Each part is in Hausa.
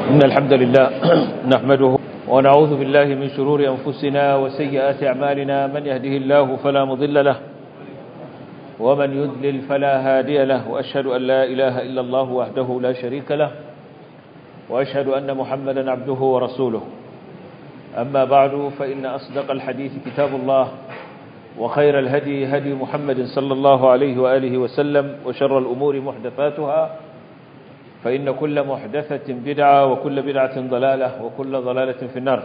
إن الحمد لله نحمده ونعوذ بالله من شرور أنفسنا وسيئات أعمالنا من يهده الله فلا مضل له ومن يذلل فلا هادي له وأشهد أن لا إله إلا الله وحده لا شريك له وأشهد أن محمدا عبده ورسوله أما بعد فإن أصدق الحديث كتاب الله وخير الهدي هدي محمد صلى الله عليه وآله وسلم وشر الأمور محدثاتها فإن كل محدثة بدعة وكل بدعة ضلالة وكل ضلالة في النار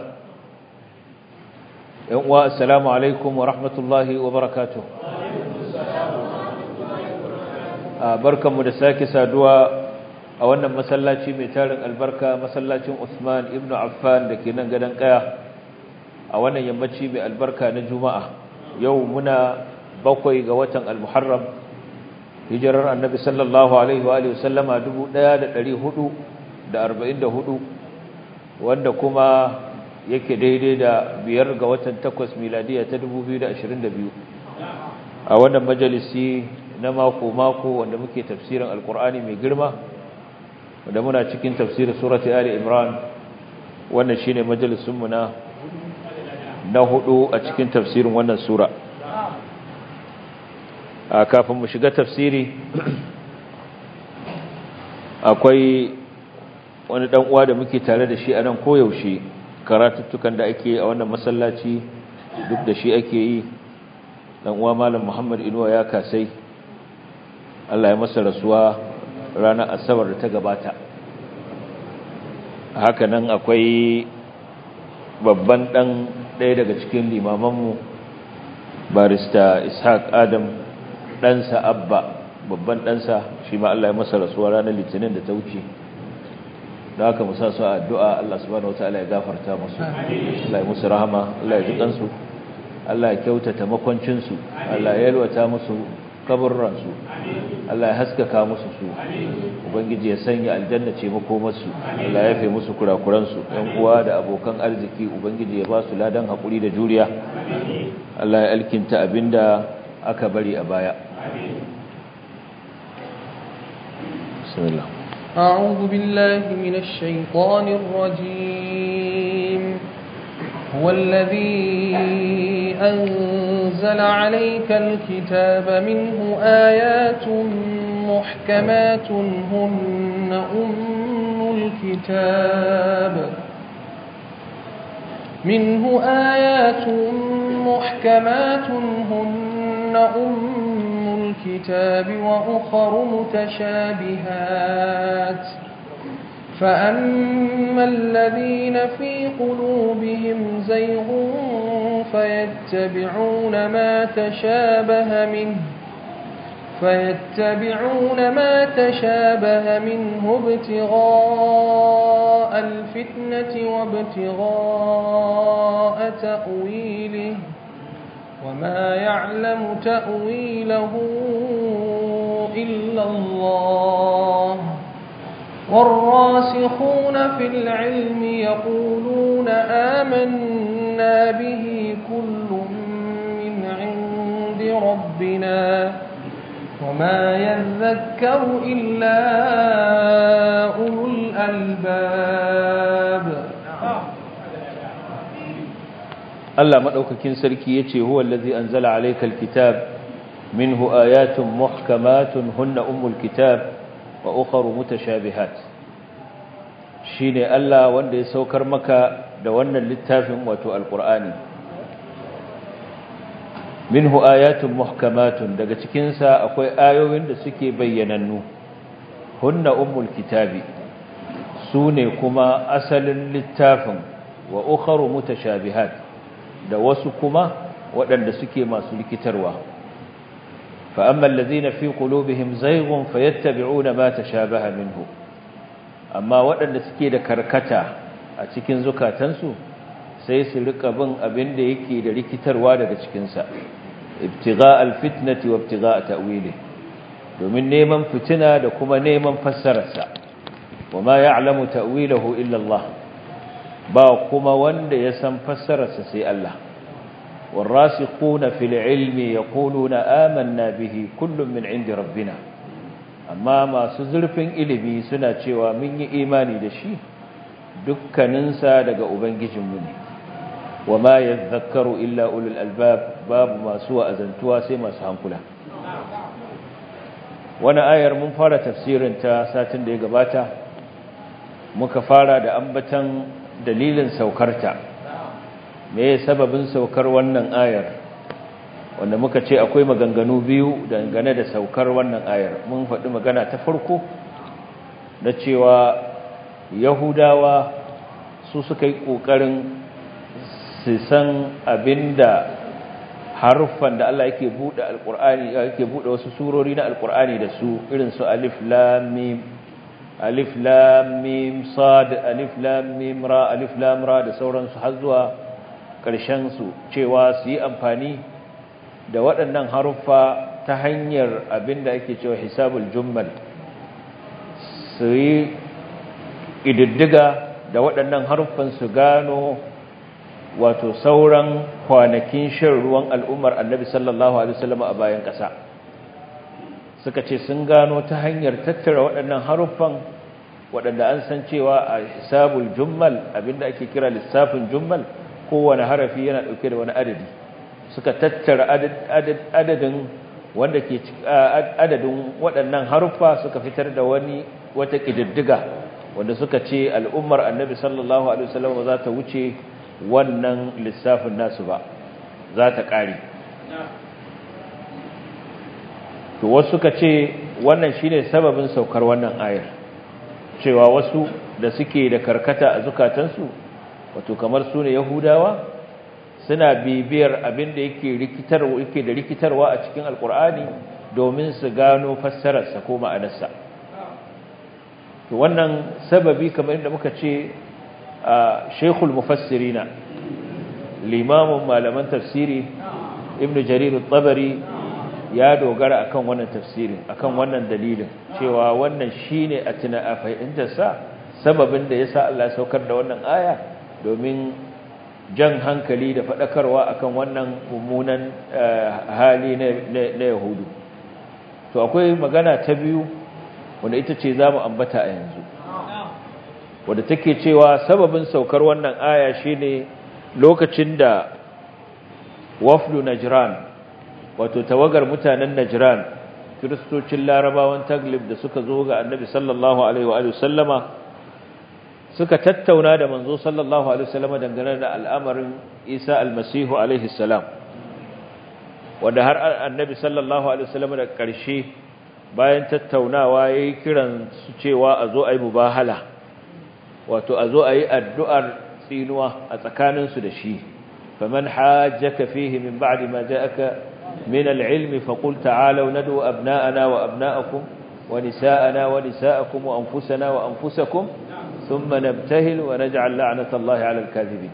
والسلام عليكم ورحمة الله وبركاته بركة مدساك سادوا أولا مسلاتي ميتارن البركة مسلاتي عثمان ابن عفان لكي ننقدن قيا أولا يمتشي بالبركة نجمع يومنا بقوي قوة المحرم hijirar annabi sallallahu alaihi wa sallama 1444 wanda kuma yake daidai da biyar ga watan takwas miladiya ta 2022 a wannan majalisi na mako-mako wanda muke tafsirin alkur'ani mai girma wanda muna cikin tafsirin surati ali imran wannan shine majalisunmu na na hudu a cikin tafsirin wannan sura kafin mu shiga tafsiri akwai wani dan uwa da muke tare da shi a nan koyaushe karatuttukan da ake a wannan masallaci duk da shi ake yi dan uwa malam Muhammad Inuwa ya kasai Allah ya masa rasuwa ranar asabar da ta gabata haka nan akwai babban dan ɗaya daga cikin limamanmu barista Ishaq Adam ɗansa abba babban ɗansa shi ma Allah ya masa rasuwa ranar litinin da ta wuce da haka musa su addu'a Allah subhanahu wataala ya gafarta musu Allah ya musu rahama Allah ya ji kansu Allah ya kyautata makwancinsu Allah ya yalwata musu kaburransu Allah ya haskaka musu su ubangiji ya sanya aljanna ce makomarsu Allah ya yafe musu kurakuransu ɗan uwa da abokan arziki ubangiji ya ba su ladan haƙuri da juriya Allah ya alkinta abinda aka bari a baya بسم الله أعوذ بالله من الشيطان الرجيم هو الذي أنزل عليك الكتاب منه آيات محكمات هن أم الكتاب منه آيات محكمات هن أم الكتاب وأخر متشابهات فأما الذين في قلوبهم زيغ فيتبعون ما تشابه منه فيتبعون ما تشابه منه ابتغاء الفتنة وابتغاء تأويله وما يعلم تأويله إلا الله والراسخون في العلم يقولون آمنا به كل من عند ربنا وما يذكر إلا أولو الألباب Allah madaukakin sarki yace huwa allazi anzala alaykal kitab minhu ayatun muhkamatun hunna ummul kitab wa ukharu mutashabihat shine Allah wanda ya saukar maka da wannan littafin wato alqur'ani minhu ayatun muhkamatun daga cikin sa akwai ayoyin da suke bayyanannu hunna ummul kitabi sune kuma asalin littafin wa ukharu mutashabihat da wasu kuma waɗanda suke masu likitarwa fa amma allazina fi qulubihim zayghun fayattabi'una ma tashabaha minhu amma waɗanda suke da karkata a cikin zukatansu sai su rika bin abin da yake da rikitarwa daga cikin sa ibtigha' alfitnati wa ibtigha' ta'wili domin neman fitina da kuma neman fassararsa wama ya'lamu ta'wilahu illa Allah ba kuma wanda ya san fassararsa sai Allah والراسخون في العلم يقولون آمنا به كل من عند ربنا amma masu zurfin ilimi suna cewa mun yi imani da shi dukkaninsa daga ubangijinmu ne wa ma yadhakkaru illa ulul albab babu masu wa'azantuwa sai masu hankula wani ayar mun fara tafsirin ta satin da ya gabata muka fara da ambatan dalilin saukarta me sababin saukar wannan ayar wanda muka ce akwai maganganu biyu dangane da saukar wannan ayar mun faɗi magana ta farko na cewa yahudawa su suka yi ƙoƙarin su san abinda haruffan da Allah yake buɗe alƙur'ani yake buɗe wasu surori na alƙur'ani da su irin su alif lam mim alif lam mim sad alif lam mim ra alif lam ra da sauransu har zuwa ƙarshen su cewa su yi amfani da waɗannan haruffa ta hanyar abinda ake cewa hisabul jummal su yi ƙididdiga da waɗannan haruffan su gano wato sauran kwanakin shan ruwan al'ummar annabi sallallahu alaihi wasallam a bayan ƙasa suka ce sun gano ta hanyar tattara waɗannan haruffan waɗanda an san cewa a hisabul jummal abinda ake kira lissafin jummal kowane harafi yana ɗauke da wani adadi suka tattara adadin wanda ke adadin waɗannan haruffa suka fitar da wani wata ƙididdiga wanda suka ce al'ummar annabi sallallahu alaihi wasallam za ta wuce wannan lissafin nasu ba za ta ƙare to wasu suka ce wannan shine sababin saukar wannan ayar cewa wasu da suke da karkata a zukatansu wato kamar su ne yahudawa suna bibiyar abin da yake rikitarwa yake da rikitarwa a cikin alkur'ani domin su gano fassararsa ko ma'anarsa to wannan sababi kamar inda muka ce a shekul mufassirina limamin malaman tafsiri ibnu jarir tabari ya dogara akan wannan tafsirin akan wannan dalilin cewa wannan shine a tuna a fahimtarsa sababin da yasa Allah ya saukar da wannan aya domin jan hankali da faɗakarwa akan wannan mummunan hali na yahudu to akwai magana ta biyu wanda ita ce za mu ambata a yanzu wadda take cewa sababin saukar wannan aya shine lokacin da wafdu najran wato tawagar mutanen najran kiristocin larabawan taglib da suka zo ga annabi sallallahu alaihi wa sallama suka tattauna da manzo sallallahu alaihi wasallam dangane da al'amarin Isa almasihu alaihi salam wanda har annabi sallallahu alaihi wasallam da ƙarshe bayan tattaunawa yayi kiran su cewa a zo ayi mubahala wato a zo ayi addu'ar tsinuwa a tsakanin su da shi faman hajjaka fihi min ba'di ma ja'aka min al-ilmi faqul ta'alu nad'u abna'ana wa abna'akum wa nisa'ana wa nisa'akum wa anfusana wa anfusakum ثم نبتهل ونجعل لعنة الله على الكاذبين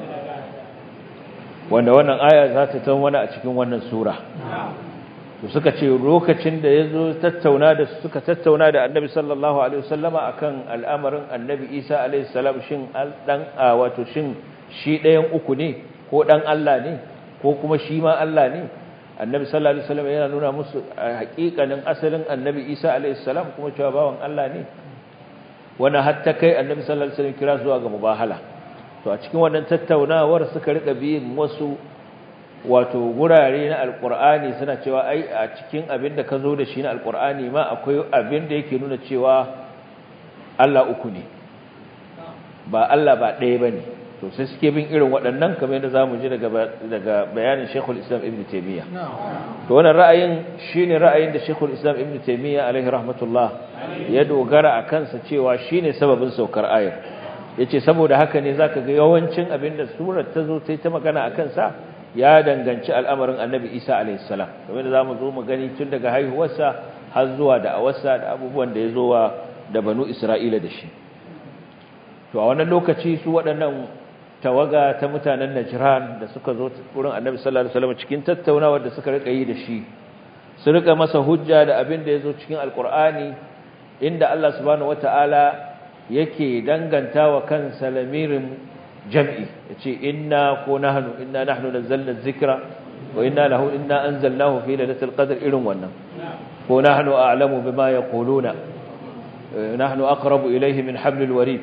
wanda wannan aya za ta tawana a cikin wannan sura to suka ce lokacin da yazo tattauna da suka tattauna da Annabi sallallahu alaihi wasallama akan al'amarin Annabi Isa alaihi salam shin dan wato shin shi ɗayan uku ne ko dan Allah ne ko kuma shi ma Allah ne Annabi sallallahu alaihi wasallam yana nuna musu haƙiƙanin asalin Annabi Isa alaihi salam kuma cewa bawan Allah ne wani hatta kai annabi sallallahu alaihi wasallam kira zuwa ga mubahala to a cikin wannan tattaunawar suka rika biyin wasu wato gurare na alqur'ani suna cewa ai a cikin abin da ka zo da shi na alqur'ani ma akwai abin da yake nuna cewa Allah uku ne ba Allah ba ɗaya bane to sai suke bin irin waɗannan kamar yadda zamu ji daga daga bayanin Sheikhul Islam Ibn Taymiyyah to wannan ra'ayin shine ra'ayin da Sheikhul Islam Ibn Taymiyyah alaihi rahmatullah ya dogara a kansa cewa shine sababin saukar ayar yace saboda haka ne zaka ga yawancin abinda surar ta zo ta ta magana akan sa ya danganci al'amarin Annabi Isa alaihi salam kamar da zamu zo mu gani tun daga haihuwarsa har zuwa da awarsa da abubuwan da ya zo wa da banu Isra'ila da shi to a wannan lokaci su waɗannan tawaga ta mutanen Najran da suka zo wurin Annabi sallallahu alaihi wasallam cikin tattaunawar da suka rika yi da shi su rika masa hujja da abin da yazo cikin alqur'ani inda Allah subhanahu wataala yake dangantawa kansa lamirin jam'i yace inna ko nahnu inna nahnu nazzalna dhikra wa inna lahu inna anzalnahu fi lailatul qadr irin wannan ko nahnu a'lamu bima yaquluna nahnu aqrabu ilayhi min hablil warid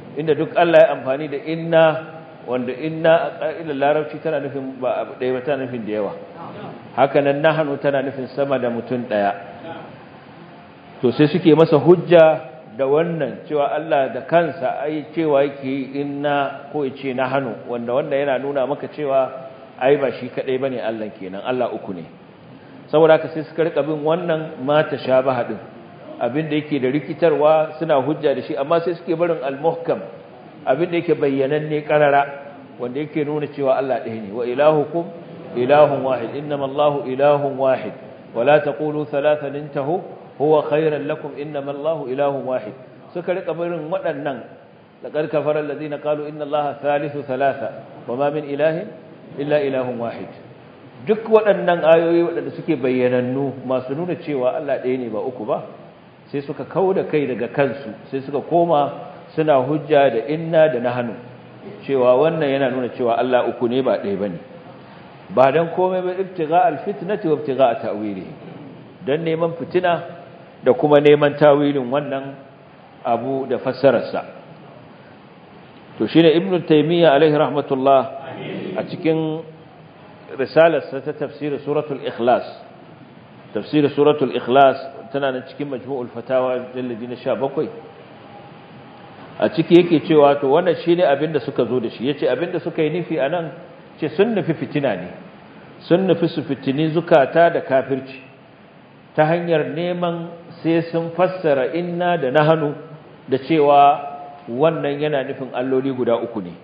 inda duk Allah ya amfani da inna wanda inna a ƙa'idar larabci tana nufin ba abu ɗaya ba tana nufin da yawa haka nan nahanu tana nufin sama da mutum ɗaya to sai suke masa hujja da wannan cewa Allah da kansa ai cewa yake inna ko yace nahanu wanda wanda yana nuna maka cewa ai ba shi kadai bane Allah kenan Allah uku ne saboda haka sai suka rika bin wannan mata shabaha din abinda yake da rikitarwa suna hujja da shi amma sai suke barin al-muhkam abinda yake bayyananne karara wanda yake nuna cewa Allah ɗaya ne wa ilahukum ilahun wahid innama Allahu ilahun wahid wala taqulu thalathan intahu huwa khairan lakum innama Allahu ilahun wahid suka rika barin waɗannan laqad kafara alladhina qalu inna Allaha thalithu thalatha wama min ilahin illa ilahun wahid duk waɗannan ayoyi waɗanda suke bayyanannu masu nuna cewa Allah ɗaya ne ba uku ba sai suka kauda kai daga kansu sai suka koma suna hujja da inna da nahnu cewa wannan yana nuna cewa Allah uku ne ba ɗaya bane ba dan komai ba ibtigha alfitnati wa ibtigha ta'wilihi dan neman fitina da kuma neman tawilin wannan abu da fassararsa to shine ibnu taymiya alaihi rahmatullah a cikin risalarsa ta tafsir suratul ikhlas tafsir suratul ikhlas tana nan cikin majmu'ul fatawa jalladi na 17 a ciki yake cewa to wannan shine abin da suka zo da shi yace abin da suka yi nufi anan ce sun nufi fitina ne sun nufi su fitini zukata da kafirci ta hanyar neman sai sun fassara inna da nahanu da cewa wannan yana nufin alloli guda uku ne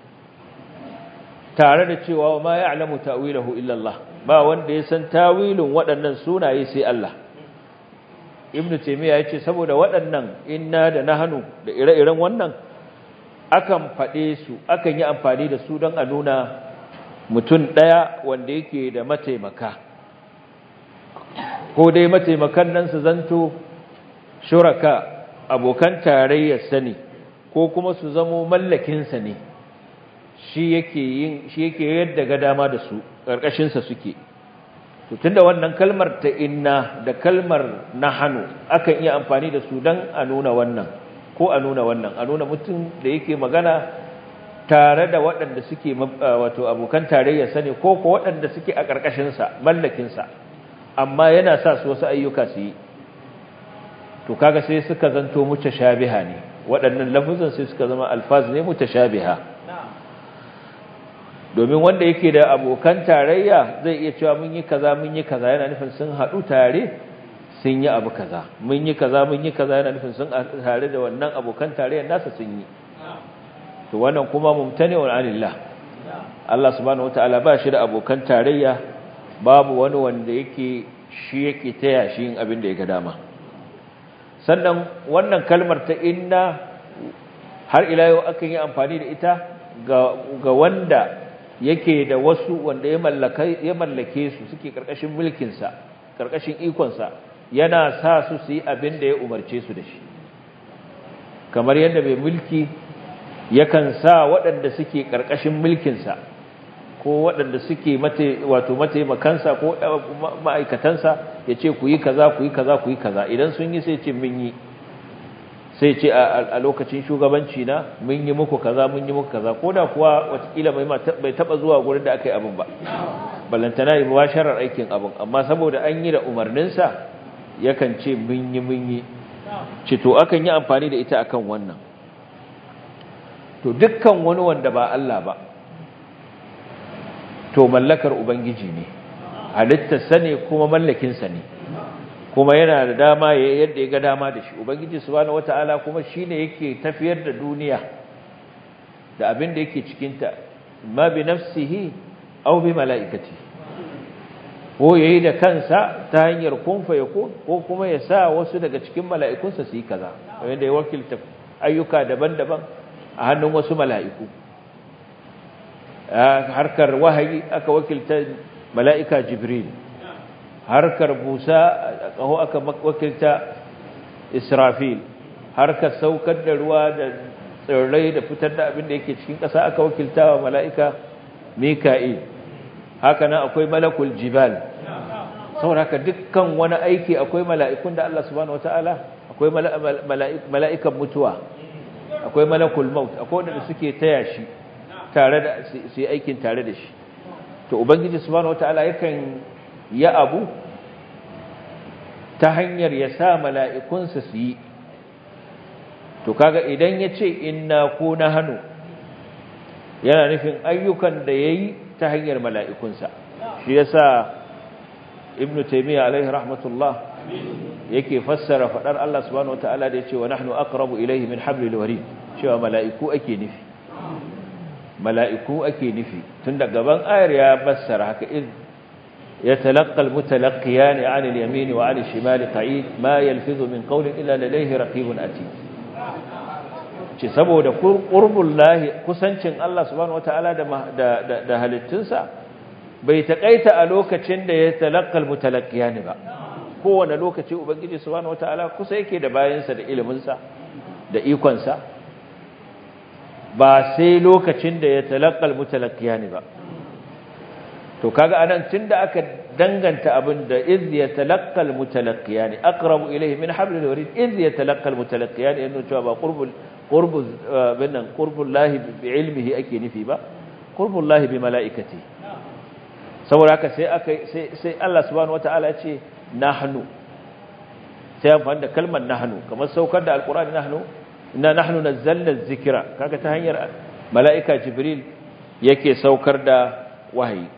tare da cewa ma ya'lamu ta'wilahu illa Allah ba wanda ya san tawilin waɗannan sunaye sai Allah ibn taymiya yace saboda waɗannan inna da nahnu da ire-iren wannan akan faɗe su akan yi amfani da su don a nuna mutum ɗaya wanda yake da mataimaka ko dai mataimakan nan su zanto shuraka abokan tarayyar sani ko kuma su zamo mallakinsa ne shi yake yin shi yake yadda ga dama da su ƙarƙashin sa suke to tunda wannan kalmar ta inna da kalmar nahanu akan iya amfani da su dan a nuna wannan ko a nuna wannan a nuna mutum da yake magana tare da waɗanda suke wato abokan tarayya sane ko ko waɗanda suke a ƙarƙashin sa mallakin sa amma yana sa su wasu ayyuka su yi to kaga sai suka zanto mutashabiha ne waɗannan lafuzan sai suka zama alfaz ne mutashabiha domin wanda yake da abokan tarayya zai iya cewa mun yi kaza mun yi kaza yana nufin sun haɗu tare sun yi abu kaza mun yi kaza mun yi kaza yana nufin sun tare da wannan abokan tarayyar nasa sun yi to wannan kuma mumtani'un anillah Allah subhanahu wataala ba shi da abokan tarayya babu wani wanda yake shi yake taya shi yin abin da ya ga dama sannan wannan kalmar ta inna har ila yau akan yi amfani da ita ga wanda yake da wasu wanda ya mallake ya mallake su suke karkashin mulkin sa karkashin ikon sa yana sa su su yi abin da ya umarce su da shi kamar yadda mai mulki yakan sa waɗanda suke karkashin mulkin sa ko waɗanda suke mate wato mataimakansa ko ma'aikatansa ya ce ku yi kaza ku yi kaza ku yi kaza idan sun yi sai ce mun yi sai ce a lokacin shugabanci na mun yi muku kaza mun yi muku kaza ko da kuwa watakila bai taba zuwa gurin da aka yi abin ba ballantana yi mubasharar aikin abin amma saboda an yi da umarninsa yakan ce mun yi mun yi ce to akan yi amfani da ita akan wannan to dukkan wani wanda ba Allah ba to mallakar ubangiji ne halittarsa ne kuma mallakinsa ne kuma yana da dama yadda ya ga dama da shi ubangiji subhanahu wataala kuma shine yake tafiyar da duniya da abin da yake cikin ta ma bi nafsihi aw bi malaikati ko yayi da kansa ta hanyar kun fa yakun ko kuma ya sa wasu daga cikin mala'ikunsa su yi kaza wanda ya wakilta ayyuka daban-daban a hannun wasu mala'iku harkar wahayi aka wakilta mala'ika jibril harkar busa a ƙaho aka wakilta israfil harkar saukar da ruwa da tsirrai da fitar da abin da yake cikin ƙasa aka wakilta wa mala'ika mika'il haka nan akwai malakul jibal saboda haka dukkan wani aiki akwai mala'ikun da Allah subhanahu wata'ala akwai mala'ikan mutuwa akwai malakul maut akwai wanda suke taya shi tare da su yi aikin tare da shi to ubangiji subhanahu wataala yakan ya abu ta hanyar ya sa mala'ikunsa su yi to kaga idan ya ce inna ko na hannu yana nufin ayyukan da ya yi ta hanyar mala'ikunsa shi ya sa ibn taimiyya alaihi rahmatullah yake fassara faɗar Allah subhanahu wa ta'ala da ya ce wa nahnu aqrabu ilaihi min hablil warid cewa mala'iku ake nufi mala'iku ake nufi tun da gaban ayar ya fassara haka iz يتلقى المتلقيان عن اليمين وعن الشمال قعيد ما يلفظ من قول إلا لديه رقيب أتيد ce saboda qurbul lahi kusancin Allah subhanahu wataala da da da halittunsa bai takaita a lokacin da ya talaqqal mutalaqqiyani ba kowane lokaci ubangiji subhanahu wataala kusa yake da bayansa da ilimin sa da ikon sa ba sai lokacin da ya talaqqal mutalaqqiyani ba to kaga anan tunda aka danganta abin da iz yatalaqqal mutalaqqiyani aqrabu ilayhi min hablil warid iz yatalaqqal mutalaqqiyani inna cewa ba qurbul qurbul binnan qurbul lahi bi ilmihi ake nufi ba qurbul lahi bi malaikati saboda haka sai aka sai sai Allah subhanahu wataala ce nahnu sai amfani da kalmar nahnu kamar saukar da alqur'ani nahnu inna nahnu nazzalna adh-dhikra kaga ta hanyar malaika jibril yake saukar da wahayi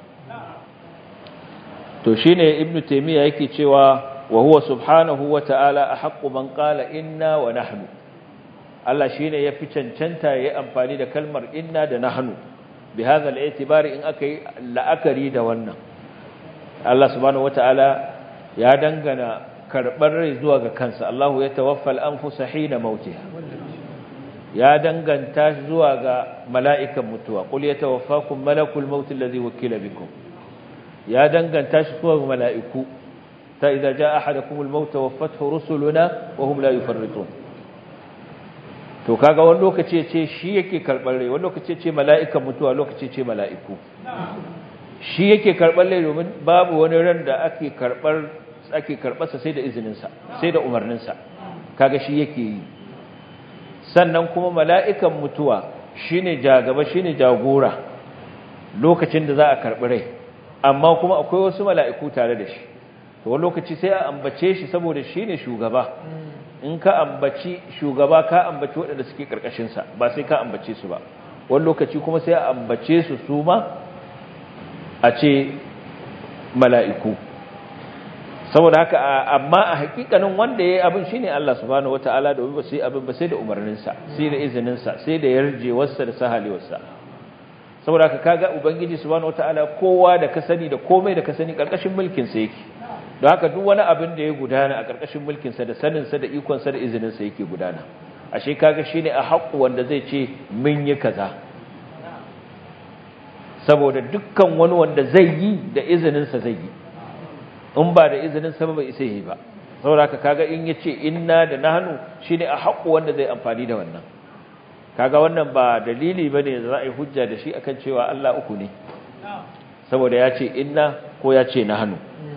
to shine ibnu taymiya yake cewa wa huwa subhanahu wa ta'ala ahqqu man qala inna wa nahnu Allah shine yafi cancanta yayi amfani da kalmar inna da nahnu bi hadha al-i'tibar in akai la'akari da wannan Allah subhanahu wa ta'ala ya dangana karbar rai zuwa ga kansa Allahu ya tawaffa al-anfusa hina mautiha ya danganta zuwa ga mala'ikan mutuwa qul yatawaffakum malakul maut alladhi wukila bikum ya danganta shi zuwa mala'iku ta idza jaa ahadakumul maut waffathu rusuluna wa hum la yufarritun to kaga wani lokaci ce shi yake karbar rai wani lokaci ce mala'ikan mutuwa lokaci ce mala'iku shi yake karbar rai domin babu wani ran da ake karbar ake karbarsa sai da izinin sa sai da umarnin sa kaga shi yake yi sannan kuma mala'ikan mutuwa shine jagaba shine jagora lokacin da za a karbi rai amma kuma akwai wasu mala'iku tare da shi to wani lokaci sai a ambace shi saboda shi ne shugaba in ka ambaci shugaba ka ambaci waɗanda suke ƙarƙashinsa ba sai ka ambace su ba wani lokaci kuma sai a ambace su su ma a ce mala'iku saboda haka amma a hakikanin wanda ya yi abin shi ne Allah subhanahu wata'ala domin ba sai abin ba sai da umarninsa sai da izininsa sai da yarjewarsa da sahalewarsa saboda haka kaga ubangiji subhanahu wataala kowa da ka sani da komai da ka sani karkashin mulkin sa yake don haka duk wani abin da ya gudana a karkashin mulkin sa da sanin sa da ikon sa da izinin sa yake gudana ashe kaga shine a haƙu wanda zai ce mun yi kaza saboda dukkan wani wanda zai yi da izinin sa zai yi in ba da izinin sa ba isa yi ba saboda haka kaga in yace inna da nahnu shine a haƙu wanda zai amfani da wannan kaga wannan ba dalili bane da za a yi hujja da shi akan cewa Allah uku ne saboda ya ce inna ko ya ce nahnu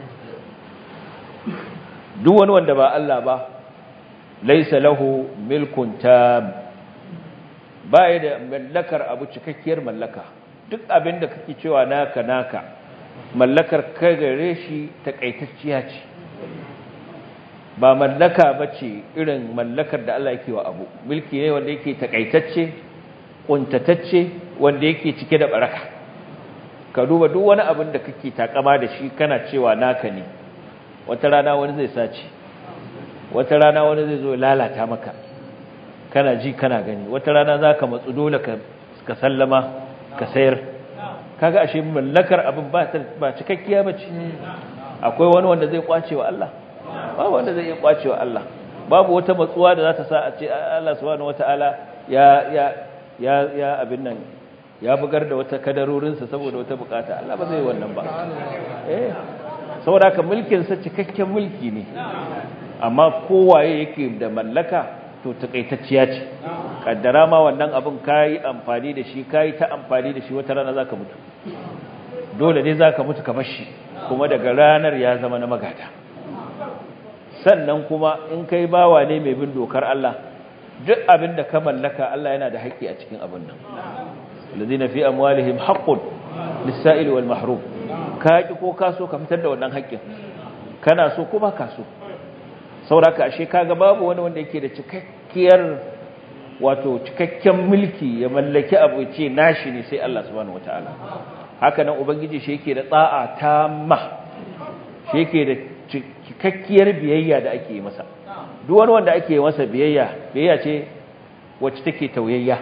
duk wani wanda ba Allah ba laisa lahu milkun tam baya da mallakar abu cikakkiyar mallaka duk abin da kake cewa naka naka mallakar kai gare shi takaitacciya ce ba mallaka bace irin mallakar da Allah yake wa abu mulki ne wanda yake takaitacce kuntatacce wanda yake cike da baraka ka duba duk wani abin da kake takama da shi kana cewa naka ne wata rana wani zai sace wata rana wani zai zo lalata maka kana ji kana gani wata rana zaka matsu dole ka ka sallama ka sayar kaga ashe mallakar abin ba ba cikakkiya bace akwai wani wanda zai kwace wa Allah babu wanda zai iya kwacewa Allah babu wata matsuwa da za ta sa a ce Allah subhanahu wataala ya ya ya ya abin nan ya bugar da wata kadarorinsa saboda wata bukata Allah ba zai yi wannan ba eh saboda haka mulkin sa cikakken mulki ne amma kowaye yake da mallaka to takaitacciya ce kaddara ma wannan abin kai amfani da shi kai ta amfani da shi wata rana zaka mutu dole ne zaka mutu ka bar shi kuma daga ranar ya zama na magada sannan kuma in kai bawa ne mai bin dokar Allah duk abin da ka mallaka Allah yana da haƙƙi a cikin abin nan alladhina fi amwalihim haqqun lis-sa'il wal mahrum ka ki ko ka so ka fitar da wannan haƙƙin kana so ko ba ka so sauraka ashe kaga babu wani wanda yake da cikakkiyar wato cikakken mulki ya mallaki abu ce nashi ne sai Allah subhanahu wataala haka nan ubangiji shi yake da tsa'a tamma shi yake da cikakkiyar biyayya da ake yi masa duk wani wanda ake masa biyayya biyayya ce wacce take tauyayya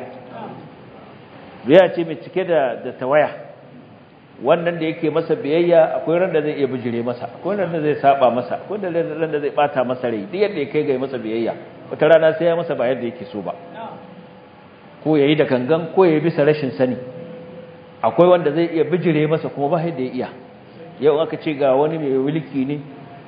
biyayya ce mai cike da da tawaya wannan da yake masa biyayya akwai ran da zai iya bijire masa akwai ran da zai saba masa akwai ran da zai bata masa rai duk yadda ya kai ga masa biyayya wata rana sai ya masa ba yadda yake so ba ko yayi da gangan ko yayi bisa rashin sani akwai wanda zai iya bijire masa kuma ba yadda ya iya yau aka ce ga wani mai mulki ne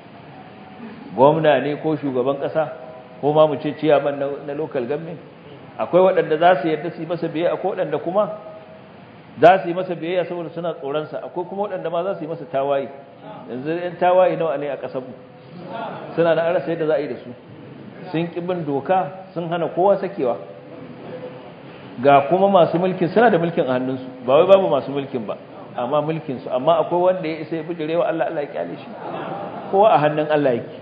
gwamna ne ko shugaban kasa ko ma mu ce ciyaman na local government akwai waɗanda za su yarda su yi masa biyayya akwai waɗanda kuma za su yi masa biyayya saboda suna tsoronsa akwai kuma waɗanda ma za su yi masa tawaye yanzu yan tawaye nawa ne a ƙasarmu suna na arasa yadda za a yi da su sun ƙi bin doka sun hana kowa sakewa ga kuma masu mulkin suna da mulkin a hannunsu ba wai babu masu mulkin ba amma mulkinsu amma akwai wanda ya isa ya bijire wa Allah Allah ya kyale shi kowa a hannun Allah yake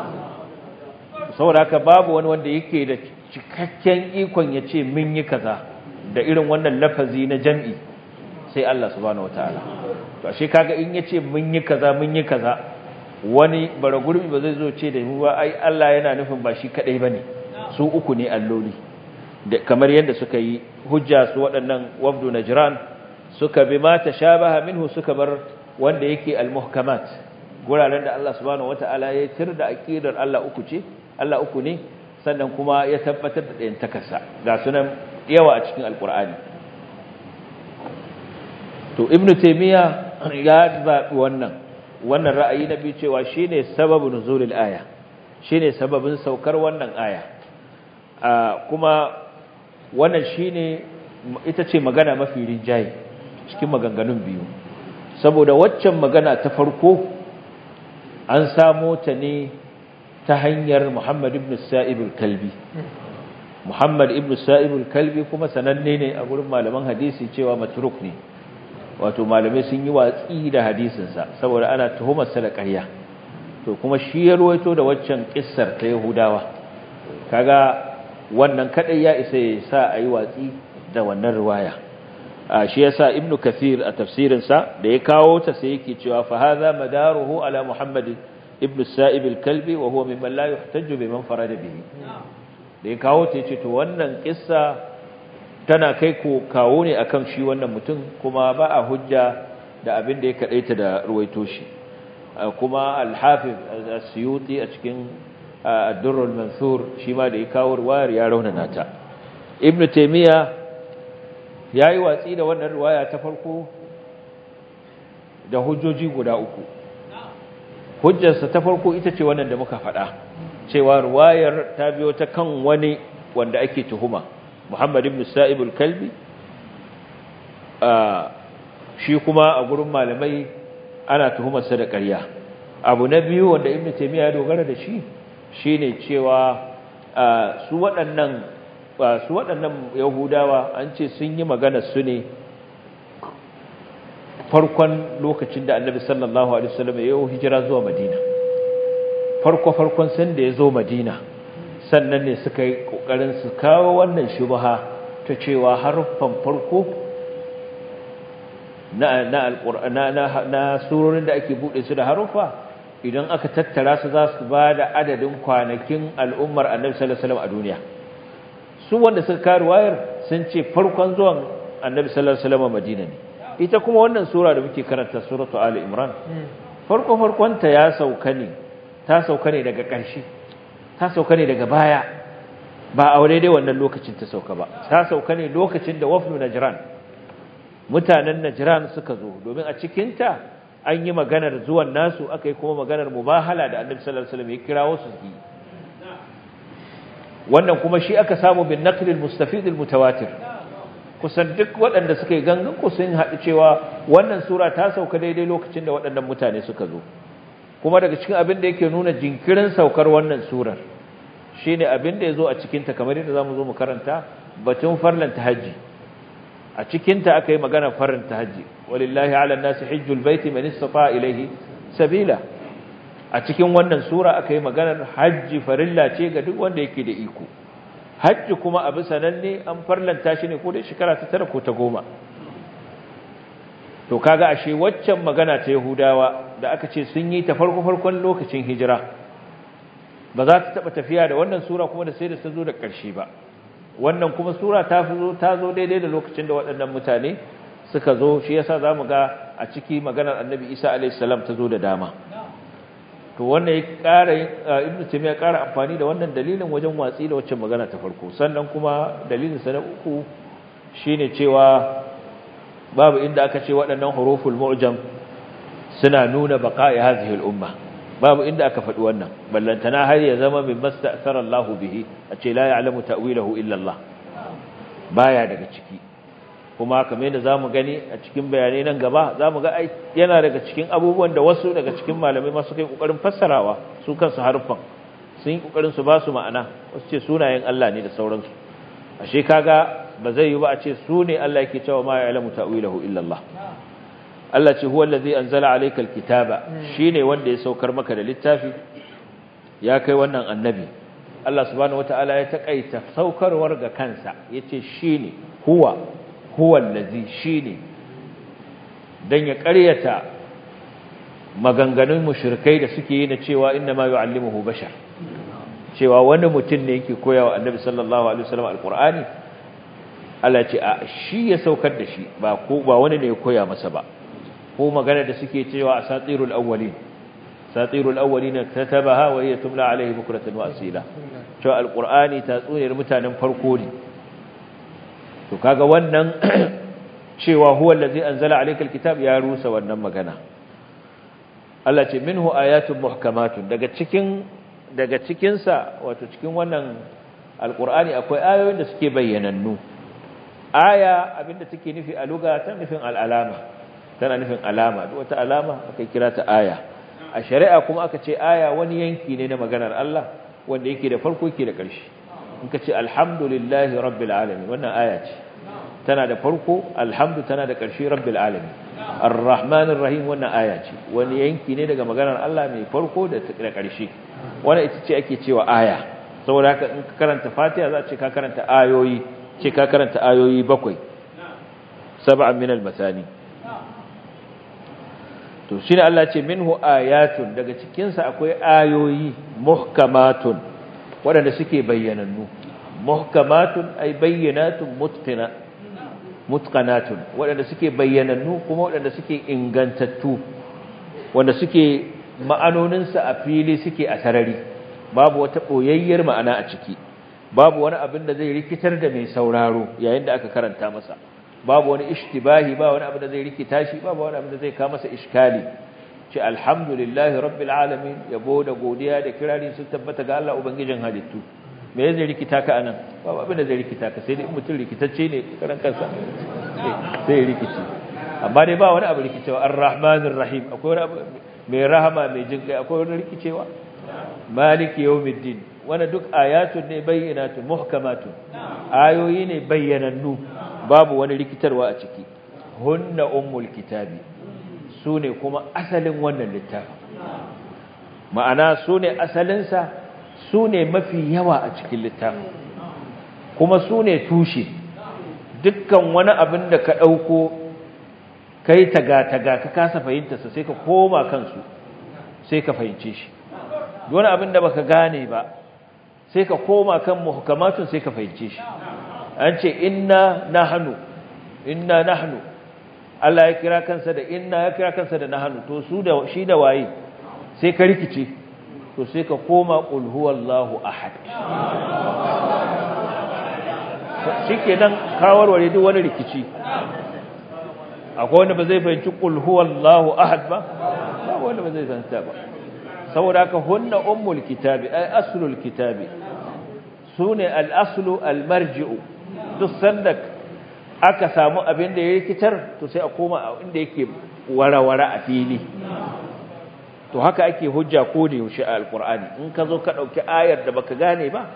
saboda haka babu wani wanda yake da cikakken ikon ya ce mun yi kaza da irin wannan lafazi na jam'i sai Allah subhanahu wataala to ashe kaga in yace mun yi kaza mun yi kaza wani bara gurbi ba zai zo ce da mu ba ai Allah yana nufin ba shi kadai bane su uku ne alloli da kamar yadda suka yi hujja su waɗannan wafdu najran suka bi ma tashabaha minhu suka bar wanda yake almuhkamat guraren da Allah subhanahu wataala ya tirda aqidar Allah uku ce Allah uku ne sannan kuma ya tabbatar da ɗayan takarsa ga sunan yawa a cikin alkur'ani to ibnu taymiya ya zabi wannan wannan ra'ayi na biyu cewa shine sababun nuzulil aya shine sababin saukar wannan aya kuma wannan shine ita ce magana mafi rinjaye cikin maganganun biyu saboda waccan magana ta farko an samo ta ne ta hanyar Muhammad ibn Sa'ib al-Kalbi Muhammad ibn Sa'ib al-Kalbi kuma sananne ne a gurin malaman hadisi cewa matruk ne wato malamai sun yi watsi da hadisinsa saboda ana tuhumar sa da ƙarya to kuma shi ya ruwaito da waccan kissar ta Yahudawa kaga wannan kadai ya isa ya sa ayi watsi da wannan riwaya shi yasa Ibn Kathir a tafsirin sa da ya kawo ta sai yake cewa fa hadha madaruhu ala Muhammad ibn Sa'ib al-Kalbi wa huwa mimman la yuhtaju biman farada bihi da ya kawo ta yace to wannan kissa tana kai ko kawo ne akan shi wannan mutum kuma ba a hujja da abin da ya kadaita da ruwaito shi kuma al-Hafiz as-Suyuti a cikin ad-Durr al-Mansur shi ma da ya kawo riwayar ya raunana ta Ibn Taymiyyah yayi watsi da wannan riwaya ta farko da hujjoji guda uku hujjarsa ta farko ita ce wannan da muka faɗa cewa ruwayar ta biyo ta kan wani wanda ake tuhuma Muhammad ibn Sa'ib al-Kalbi shi kuma a gurin malamai ana tuhumarsa da ƙarya abu na biyu wanda Ibn Taymiyyah ya dogara da shi shine cewa su waɗannan su waɗannan Yahudawa an ce sun yi magana su ne farkon lokacin da annabi sallallahu alaihi wasallam ya yi hijira zuwa madina farko farkon san da ya zo madina sannan ne suka yi kokarin su kawo wannan shubha ta cewa haruffan farko na na alqur'ana na na surorin da ake bude su da haruffa idan aka tattara su za su ba da adadin kwanakin al'ummar annabi sallallahu alaihi wasallam a duniya su wanda suka kawo wayar sun ce farkon zuwan annabi sallallahu alaihi wasallam madina ne ita kuma wannan sura da muke karanta suratu ali imran farko farkonta ya sauka ne ta sauka ne daga ƙarshe ta sauka ne daga baya ba a daidai wannan lokacin ta sauka ba ta sauka ne lokacin da wafnu najran mutanen najran suka zo domin a cikin ta an yi maganar zuwan nasu aka yi kuma maganar mubahala da annabi sallallahu alaihi wasallam ya kirawo su yi wannan kuma shi aka samu bin naql al-mustafid al-mutawatir kusan duk waɗanda suka yi gangan ku sun haɗu cewa wannan sura ta sauka daidai lokacin da waɗannan mutane suka zo kuma daga cikin abin da yake nuna jinkirin saukar wannan surar shine abin da yazo a cikin ta kamar yadda zamu zo mu karanta batun farlan tahajji a cikin ta akai magana farlan tahajji walillahi ala nasi hajjul baiti man istata ilayhi sabila a cikin wannan sura akai maganar hajji farilla ce ga duk wanda yake da iko hajji kuma abu sananne an farlanta shi ne ko da shekara ta tara ko ta goma to kaga ashe waccan magana ta Yahudawa da aka ce sun yi ta farko farkon lokacin hijira ba za ta taba tafiya da wannan sura kuma da sai da ta zo da ƙarshe ba wannan kuma sura ta zo ta zo daidai da lokacin da waɗannan mutane suka zo shi yasa zamu ga a ciki maganar Annabi Isa alayhi salam ta zo da dama to wannan ya ƙara Ibn Taymiyyah ya ƙara amfani da wannan dalilin wajen watsi da waccan magana ta farko sannan kuma dalilin sa na uku shine cewa babu inda aka ce waɗannan huruful mu'jam suna nuna baqa'i hadhihi al-umma babu inda aka faɗi wannan ballantana har ya zama min masta'thara Allahu bihi a ce la ya'lamu ta'wilahu illa Allah baya daga ciki kuma kamar yadda zamu gani a cikin bayanai nan gaba zamu ga ai yana daga cikin abubuwan da wasu daga cikin malamai ma suka yi kokarin fassarawa su kansu harfan sun yi kokarin su ba su ma'ana wasu ce sunayen Allah ne da sauransu ashe kaga ba zai yi ba a ce su ne Allah yake cewa ma ya'lamu ta'wilahu illa Allah Allah ce huwa allazi anzala alayka alkitaba shine wanda ya saukar maka da littafi ya kai wannan annabi Allah subhanahu wataala ya takaita saukarwar ga kansa yace shine huwa huwa allazi shine dan ya ƙaryata maganganun mushrikai da suke yi na cewa inna ma yu'allimuhu bashar cewa wani mutum ne yake koyawa annabi sallallahu alaihi wasallam alqur'ani Allah ce a shi ya saukar da shi ba ko ba wani ne ya koya masa ba ko magana da suke cewa asatirul awwalin asatirul awwalin katabaha wa hiya tumla alaihi bukratan wa asila cewa alqur'ani tatsuniyar mutanen farko ne to kaga wannan cewa huwa allazi anzala alayka alkitab ya rusa wannan magana Allah ce minhu ayatun muhkamatun daga cikin daga cikin sa wato cikin wannan alqur'ani akwai ayoyin da suke bayyanannu aya abinda take nufi a lugha ta nufin al'alama tana nufin alama duk wata alama aka kira ta aya a shari'a kuma aka ce aya wani yanki ne na maganar Allah wanda yake da farko yake da ƙarshe in ka ce alhamdulillahi rabbil alamin wannan aya ce tana da farko alhamdu tana da ƙarshe rabbil alamin arrahmanir rahim wannan aya ce wani yanki ne daga maganar Allah mai farko da ƙarshe wannan ita ce ake cewa aya saboda haka in ka karanta Fatiha za a ce ka karanta ayoyi ce ka karanta ayoyi bakwai sab'an min al-masani to shine Allah ce minhu ayatun daga cikin sa akwai ayoyi muhkamatun wadanda suke bayyanannu muhkamatun ay bayyinatun mutqina mutqanatun wadanda suke bayyanannu kuma wadanda suke ingantattu wanda suke ma'anonin sa a fili suke a sarari babu wata boyayyar ma'ana a ciki babu wani abin da zai rikitar da mai sauraro yayin da aka karanta masa babu wani ishtibahi ba wani abin da zai rikita shi babu wani abin da zai kawo masa iskali ce alhamdulillahi rabbil alamin yabo da godiya da kirari sun tabbata ga Allah ubangijin halittu me zai rikita ka anan babu abin da zai rikita ka sai dai mutum rikitacce ne karan kansa sai rikici amma dai ba wani abu rikicewa arrahmanir rahim akwai wani abu mai rahama mai jinkai akwai wani rikicewa maliki yawmiddin wannan duk ayatun ne bayyinatun muhkamatun ayoyi ne bayyanannu babu wani rikitarwa a ciki hunna ummul kitabi sune kuma asalin wannan littafi ma'ana sune asalinsa sune mafi yawa a cikin littafi kuma sune tushe dukkan wani abin da ka dauko kai taga-taga ka kasa fahimtarsa sai ka koma kansu sai ka fahimce shi wani abin da baka gane ba sai ka koma kan muhkamatun sai ka fahimce shi an ce inna nahnu inna nahnu Allah ya kira kansa da inna ya kira kansa da nahnu to su da shi da waye sai ka rikice to sai ka koma qul huwallahu ahad shikenan ka warware duk wani rikici akwai wanda ba zai fahimci qul huwallahu ahad ba ba wanda ba zai fahimta ba saboda haka hunna ummul kitabi ay aslul kitabi sune al-aslu al-marji'u duk sanda aka samu abin da ya rikitar to sai a koma a inda yake warawara a fili to haka ake hujja ko da yaushe a alqur'ani in ka zo ka dauki ayar da baka gane ba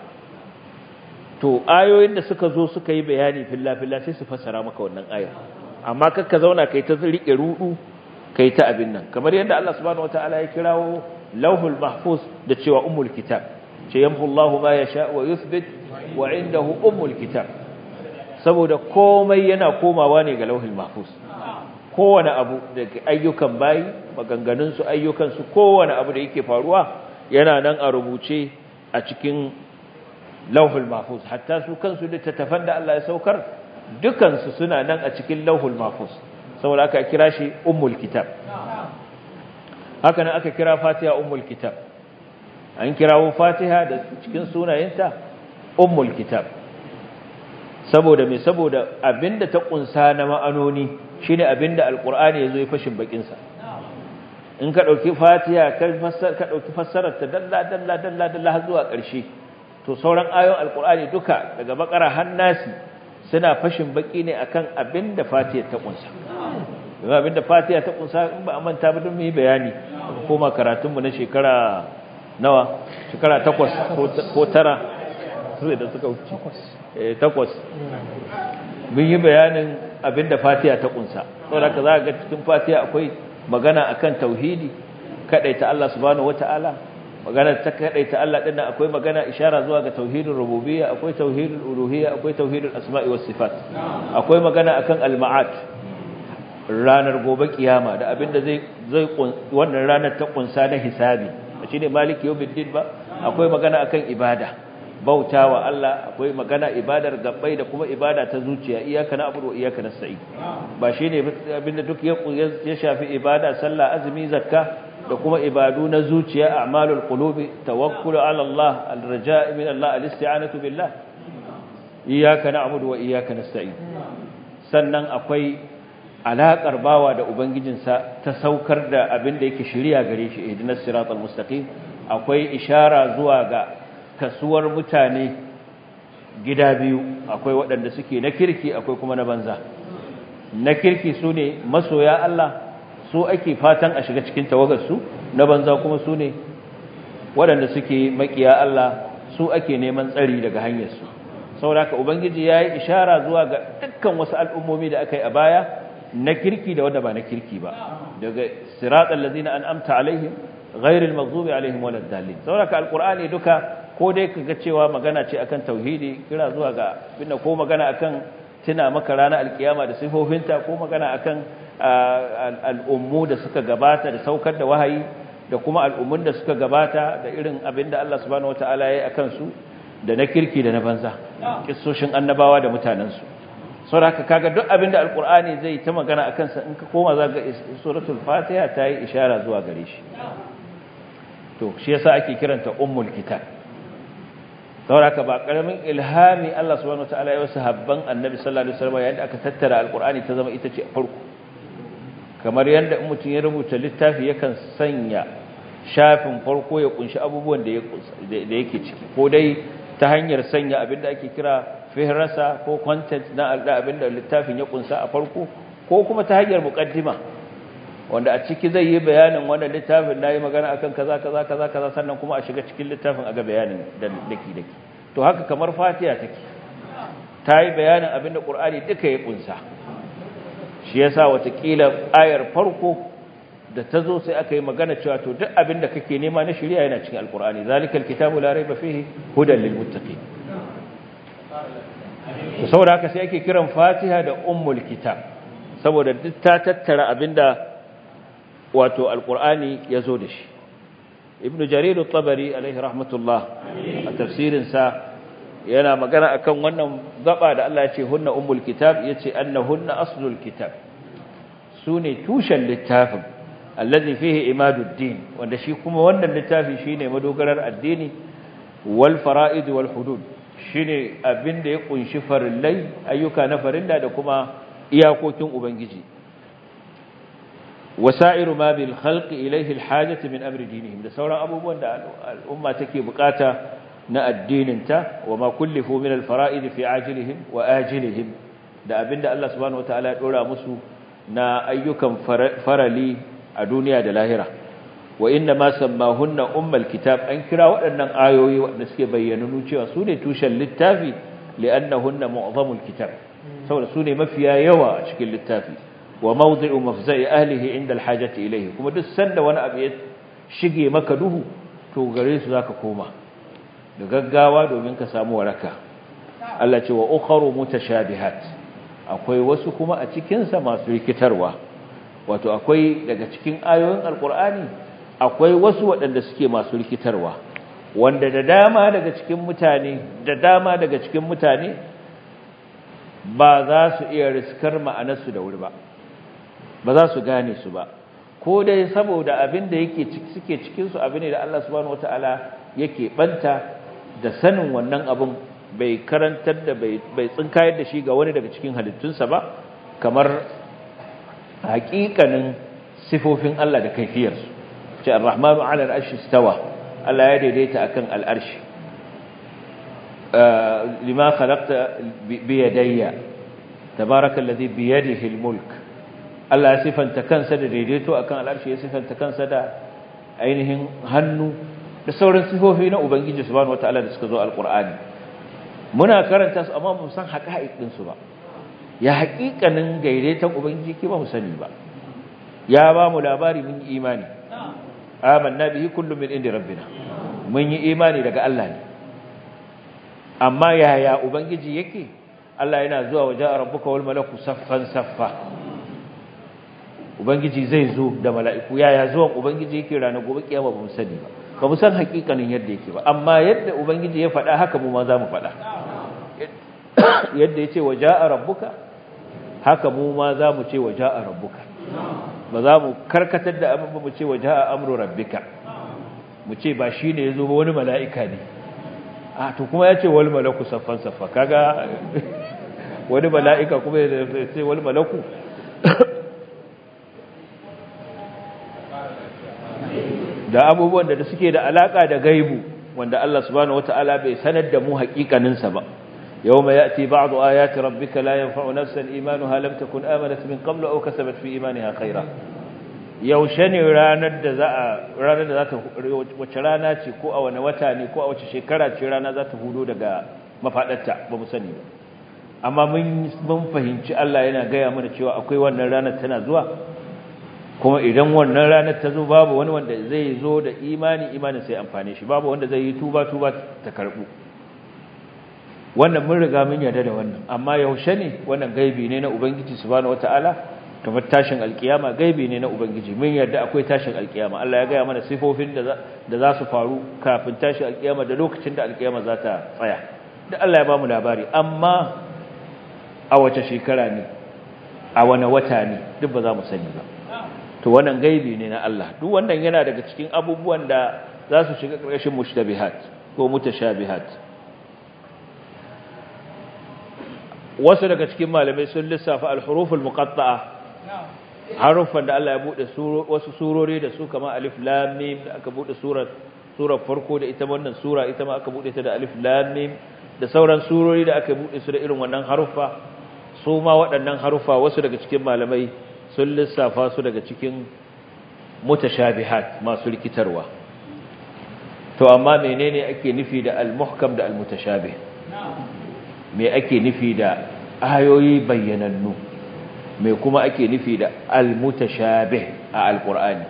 to ayoyin da suka zo suka yi bayani filla filla sai su fassara maka wannan ayar amma kakka zauna kai ta rike rudu kai ta abin nan kamar yadda Allah subhanahu wataala ya kirawo lauhul mahfuz da cewa ummul kitab ce yamhu Allahu ma yasha wa yuthbit wa indahu ummul kitab saboda komai yana komawa ne ga lauhul mahfuz kowane abu daga ayyukan bayi maganganun su ayyukan su kowane abu da yake faruwa yana nan a rubuce a cikin lauhul mahfuz hatta su kansu littattafan da Allah ya saukar dukansu suna nan a cikin lauhul mahfuz saboda aka kira shi ummul kitab haka nan aka kira fatiha ummul kitab an kirawo fatiha da cikin sunayenta ummul kitab saboda me saboda abinda ta kunsa na ma'anoni shine abinda alqur'ani yazo ya fashin bakin sa in ka dauki fatiha ka fassara ka dauki fassarar ta dalla dalla dalla dalla har zuwa ƙarshe to sauran ayoyin alqur'ani duka daga bakara har nasi suna fashin baki ne akan abinda fatiha ta kunsa kuma abinda fatiha ta kunsa in ba a manta ba don mu yi bayani koma karatunmu na shekara nawa shekara takwas ko tara sai da suka wuce takwas mun yi bayanin abinda fatiha ta kunsa saboda ka za ga cikin fatiha akwai magana akan tauhidi kadaita Allah subhanahu wataala magana ta kadaita Allah din akwai magana ishara zuwa ga tauhidin rububiyya akwai tauhidul uluhiyya akwai tauhidul asma'i was sifat akwai magana akan al-ma'at ranar gobe kiyama da abinda zai zai wannan ranar ta kunsa na hisabi shine maliki yawmiddin ba akwai magana akan ibada bautawa Allah akwai magana ibadar gabbai da kuma ibada ta zuciya iyyaka na'budu wa iyyaka nasta'in ba shine abinda duk ya ya shafi ibada sallah azumi zakka da kuma ibadu na zuciya a'malul qulubi tawakkul ala Allah al-raja' min Allah al-isti'anatu billah iyyaka na'budu wa iyyaka nasta'in sannan akwai alaƙar bawa da ubangijinsa ta saukar da abin da yake shirya gare shi ihdinas siratal mustaqim akwai ishara zuwa ga kasuwar mutane gida biyu akwai waɗanda suke na kirki akwai kuma na banza na kirki su ne masoya Allah su ake fatan a shiga cikin tawagarsu na banza kuma su ne waɗanda suke makiya Allah su ake neman tsari daga hanyarsu saboda haka ubangiji ya yi ishara zuwa ga dukkan wasu al'ummomi da aka yi a baya na kirki da wanda ba na kirki ba daga siratal ladina an'amta alaihim ghairil maghdubi alaihim waladdallin saboda alqur'ani duka ko dai kaga cewa magana ce akan tauhidi kira zuwa ga binne ko magana akan tuna maka ranar alkiyama da sifofinta ko magana akan al'ummu da suka gabata da saukar da wahayi da kuma al'ummun da suka gabata da irin abinda Allah subhanahu wataala ya yi akan su da na kirki da na banza kissoshin annabawa da mutanensu saboda kaga duk abinda alqur'ani zai ta magana akan sa in ka koma za ga suratul fatiha ta yi ishara zuwa gare shi to shi yasa ake kiranta ummul kitab saboda ba karamin ilhami Allah subhanahu wataala ya wasu habban annabi sallallahu alaihi wasallam yadda aka tattara alqur'ani ta zama ita ce farko kamar yadda in mutum ya rubuta littafi yakan sanya shafin farko ya kunshi abubuwan da yake ciki ko dai ta hanyar sanya abinda ake kira fihrasa ko content na abinda littafin ya kunsa a farko ko kuma ta hanyar muqaddima wanda a ciki zai yi bayanin wannan littafin nayi magana akan kaza kaza kaza kaza sannan kuma a shiga cikin littafin a ga bayanin daki daki to haka kamar fatiha take ta yi bayanin abinda qur'ani duka ya kunsa shi yasa watakila ayar farko da ta zo sai aka yi magana cewa to duk abin da kake nema na shirya yana cikin alkur'ani zalikal kitabu la raiba fihi hudan lil muttaqin to saboda haka sai ake kiran fatiha da ummul kitab saboda duk ta tattara abinda wato alkur'ani ya zo da shi ibnu jarir at-tabari alaihi rahmatullah a tafsirin sa yana magana akan wannan gaba da Allah ya ce hunna ummul kitab yace annahunna aslul kitab sune tushen littafin allazi fihi imaduddin wanda shi kuma wannan littafi shine madogarar addini wal fara'id wal hudud shine abinda ya kunshi farillai ayyuka na farilla da kuma iyakokin ubangiji wasairu ma bil khalqi ilayhi al hajati min amri dinihim da sauran abubuwan da al'umma take bukata na addininta wa ma kullifu min al fara'id fi ajilihim wa ajilihim da abinda Allah subhanahu wataala ya dora musu na ayyukan farali a duniya da lahira wa inna ma sammahunna ummul kitab an kira waɗannan ayoyi waɗanda suke bayyananu cewa su ne tushen littafi li'annahunna mu'zamul kitab saboda su ne mafiya yawa a cikin littafi wa mawdi'u mafza'i ahlihi inda alhajati ilayhi kuma duk sanda wani abu ya shige maka duhu to gare su zaka koma da gaggawa domin ka samu waraka Allah ce wa ukharu mutashabihat akwai wasu kuma a cikin sa masu rikitarwa wato akwai daga cikin ayoyin alqur'ani akwai wasu waɗanda suke masu rikitarwa wanda da dama daga cikin mutane da dama daga cikin mutane ba za su iya riskar ma'anarsu da wuri ba ba za su gane su ba ko dai saboda abin da yake suke cikin su abin da Allah subhanahu wataala yake banta da sanin wannan abin bai karantar da bai bai tsinkayar da shi ga wani daga cikin halittunsa ba kamar haƙiƙanin sifofin Allah da kaifiyarsu ce ar-rahmanu 'ala al-arshi istawa Allah ya daidaita akan al-arshi lima khalaqta bi yadayya tabarakallazi bi yadihi al-mulk Allah ya sifanta kansa da daidaito akan al-arshi ya sifanta kansa da ainihin hannu da sauran sifofi na ubangiji subhanahu wataala da suka zo al-qur'ani muna karanta su amma mu san haƙa'iq din su ba ya haƙiƙanin daidaiton ubangiji ke ba mu sani ba ya ba mu labari mun yi imani amanna bihi kullu min indi rabbina mun yi imani daga Allah ne amma yaya ubangiji yake Allah yana zuwa waje rabbuka wal malaku saffan saffa ubangiji zai zo da mala'iku yaya zuwan ubangiji yake ranar gobe kiyama ba mu sani ba ba mu san hakikanin yadda yake ba amma yadda ubangiji ya faɗa haka mu ma za mu faɗa yadda yace waja'a rabbuka haka mu ma za mu ce waja'a rabbuka ba za mu karkatar da abin ba mu ce waja'a amru rabbika mu ce ba shine yazo ba wani mala'ika ne a to kuma yace wal malaku saffan saffa kaga wani mala'ika kuma ya ce wal malaku da abubuwan da suke da alaka da gaibu wanda Allah subhanahu wataala bai sanar da mu hakikanin sa ba yawma yati ba'du ayati rabbika la yanfa'u nafsan imanuha lam takun amanat min qablu aw kasabat fi imaniha khayra yaushe ne ranar da za a ranar da za ta wace rana ce ko a wani wata ne ko a wace shekara ce rana za ta hudo daga mafadarta ba mu sani ba amma mun mun fahimci Allah yana gaya mana cewa akwai wannan ranar tana zuwa kuma idan wannan ranar ta zo babu wani wanda zai zo da imani imanin sai amfane shi babu wanda zai yi tuba tuba ta karbu wannan mun riga mun yarda da wannan amma yaushe ne wannan gaibi ne na ubangiji subhanahu wataala kamar tashin alkiyama gaibi ne na ubangiji mun yarda akwai tashin alkiyama Allah ya gaya mana sifofin da da za su faru kafin tashin alkiyama da lokacin da alkiyama za ta tsaya da Allah ya ba mu labari amma a wace shekara ne a wane wata ne duk ba za mu sani ba to wannan gaibi ne na Allah duk wannan yana daga cikin abubuwan da za su shiga ƙarƙashin mushtabihat ko mutashabihat wasu daga cikin malamai sun lissafa al-huruful muqatta'a harufan da Allah ya bude wasu surori da su kamar alif lam mim da aka bude surar surar farko da ita wannan sura ita ma aka bude ta da alif lam mim da sauran surori da aka bude su da irin wannan harufa su ma waɗannan harufa wasu daga cikin malamai sun lissafa su daga cikin mutashabihat masu rikitarwa to amma menene ake nufi da al-muhkam da al-mutashabih me ake nufi da ayoyi bayyanannu me kuma ake nufi da al-mutashabih a al-qur'ani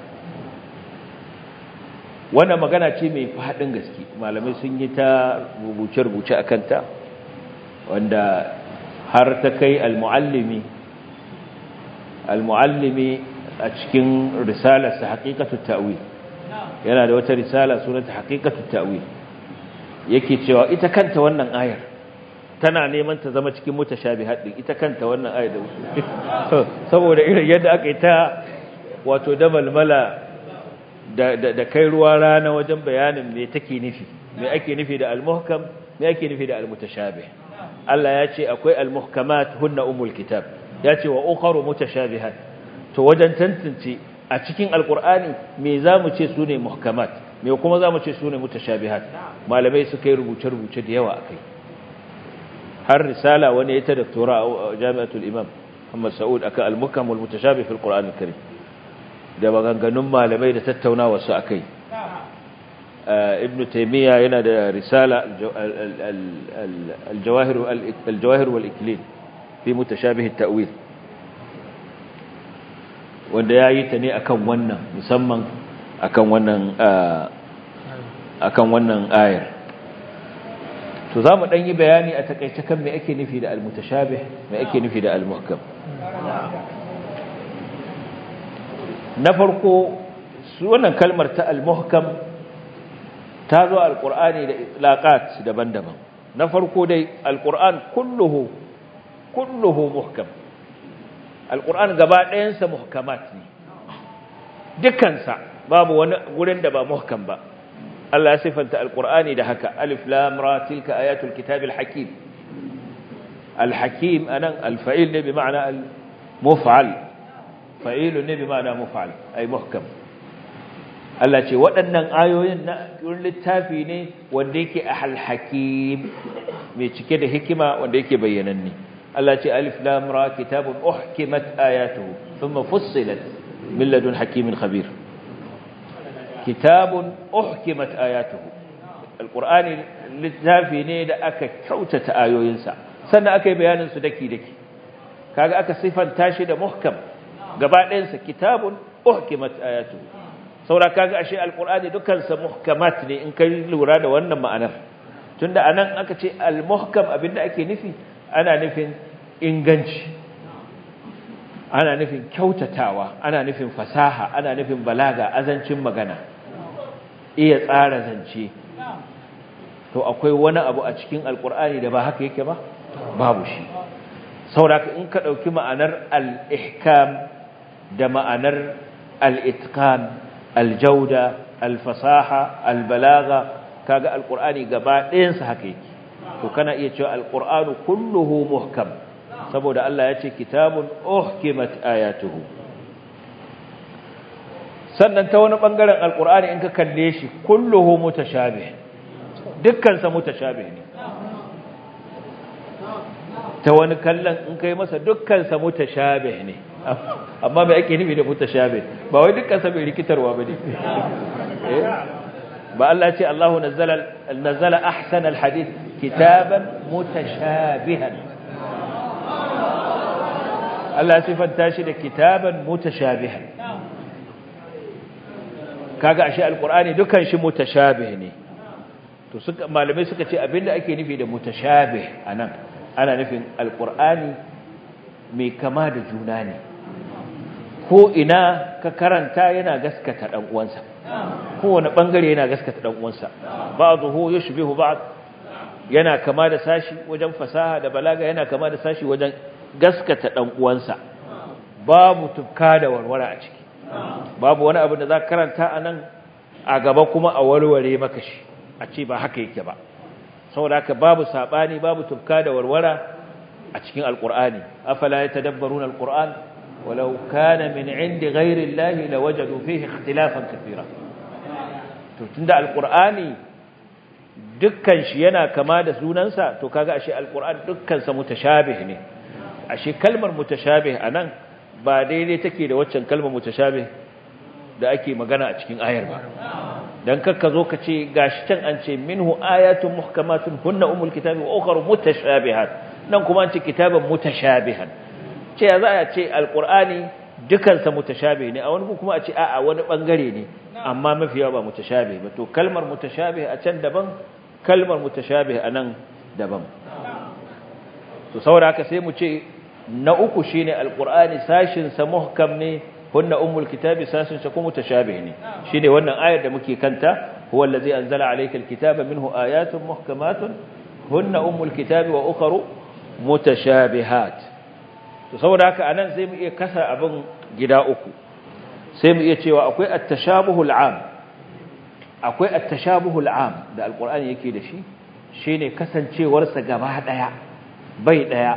wannan magana ce mai fadin gaske malamai sun yi ta rubuce-rubuce akan ta wanda har ta kai al-muallimi al-muallimi a cikin risalarsa haqiqatut ta'wil yana da wata risala sunanta haqiqatut ta'wil yake cewa ita kanta wannan ayar tana neman ta zama cikin mutashabihat din ita kanta wannan ayar da saboda irin yadda aka yi ta wato dabalmala da da kai ruwa rana wajen bayanin me take nufi me ake nufi da al-muhkam me ake nufi da al-mutashabih Allah ya ce akwai al-muhkamat hunna umul kitab ya ce wa ukharu mutashabihat to wajen tantance a cikin alqur'ani me zamu ce sune muhkamat me kuma zamu ce sune mutashabihat malamai suka yi rubuce rubuce da yawa akai har risala wani ya ta doktora a jami'atul imam Muhammad Saud akan al-muhkam wal mutashabih fil qur'an al-karim da maganganun malamai da tattaunawa su akai ibn taymiya yana da risala al-jawahir al-jawahir wal iklil fi mutashabih at-ta'wil wanda yayi ta ne akan wannan musamman akan wannan akan wannan ayar to zamu dan yi bayani a takeice kan me ake nufi da al-mutashabih me ake nufi da al-muhkam na farko su wannan kalmar ta al-muhkam ta zo al-qur'ani da itlaqat daban-daban na farko dai al-qur'an kulluhu kulluhu muhkam al-qur'an gaba ɗayansa muhkamat ne dukansa babu wani gurin da ba muhkam ba Allah ya sifanta al-qur'ani da haka alif lam ra tilka ayatul kitabil hakim al-hakim anan al-fa'il ne bi ma'ana al-muf'al fa'il ne bi ma'ana muf'al ay muhkam Allah ce waɗannan ayoyin na littafi ne wanda yake al-hakim mai cike da hikima wanda yake bayyananne Allah ce alif lam ra kitabun uhkimat ayatuhu thumma fussilat min ladun hakimin khabir kitabun uhkimat ayatuhu alqur'ani littafi ne da aka kyautata ayoyinsa sannan aka yi bayanin su daki daki kaga aka sifanta shi da muhkam gaba ɗayansa kitabun uhkimat ayatuhu saura kaga ashe alqur'ani dukkan sa muhkamat ne in kai lura da wannan ma'anar tunda anan aka ce al-muhkam abinda ake nufi ana nufin inganci ana nufin kyautatawa ana nufin fasaha ana nufin balaga azancin magana iya tsara zance to akwai wani abu a cikin alkur'ani da ba haka yake ba babu shi sauraka in ka ɗauki ma'anar al-ihkam da ma'anar al-itqan al-jauda al-fasaha al-balaga kaga alkur'ani gaba ɗayansa haka yake to kana iya cewa alqur'anu kulluhu muhkam saboda Allah ya ce kitabun uhkimat ayatuhu sannan ta wani bangaren alqur'ani in ka kalle shi kulluhu mutashabih dukkan sa mutashabih ne ta wani kallon in kai masa dukkan sa mutashabih ne amma me ake nufi da mutashabih ba wai dukkan sa bai rikitarwa bane ba Allah ce Allahu nazzala nazzala ahsana alhadith kitaban mutashabihan Allah ya sifanta shi da kitaban mutashabihan kaga ashe alqur'ani dukan shi mutashabih ne to suka malamai suka ce abinda ake nufi da mutashabih anan ana nufin alqur'ani mai kama da juna ne ko ina ka karanta yana gaskata dan uwansa kowane bangare yana gaskata dan uwansa ba'dhu yushbihu ba'd yana kama da sashi wajen fasaha da balaga yana kama da sashi wajen gaskata dan uwansa babu tufka da warware a ciki babu wani abu da za karanta anan a gaba kuma a warware maka shi a ce ba haka yake ba saboda haka babu sabani babu tufka da warwara a cikin alqur'ani afala yatadabbaruna alqur'an walau kana min indi ghairi llahi lawajadu fihi ikhtilafan kathira to tunda alqur'ani dukkan shi yana kama da sunansa to kaga ashe alqur'an dukkan sa mutashabih ne ashe kalmar mutashabih anan ba daidai take da waccan kalmar mutashabih da ake magana a cikin ayar ba dan kakka zo ka ce gashi can an ce minhu ayatun muhkamatun hunna umul kitabi wa ukhra mutashabihat nan kuma an ce kitaban mutashabihan ce ya za a ce alqur'ani dukansa mutashabih ne a wani kuma a ce a'a wani bangare ne amma mafi yawa ba mutashabih ba to kalmar mutashabih a can daban kalmar mutashabih a nan daban to saboda haka sai mu ce na uku shine alqur'ani sashin sa muhkam ne hunna ummul kitabi sashin sa kuma mutashabih ne shine wannan ayar da muke kanta huwa allazi anzala alayka alkitaba minhu ayatun muhkamatun hunna ummul kitabi wa ukharu mutashabihat to saboda haka anan sai mu iya kasa abin gida uku sai mu iya cewa akwai at-tashabuhul 'am akwai at-tashabuhul 'am da alqur'ani yake da shi shine kasancewar sa gaba daya bai daya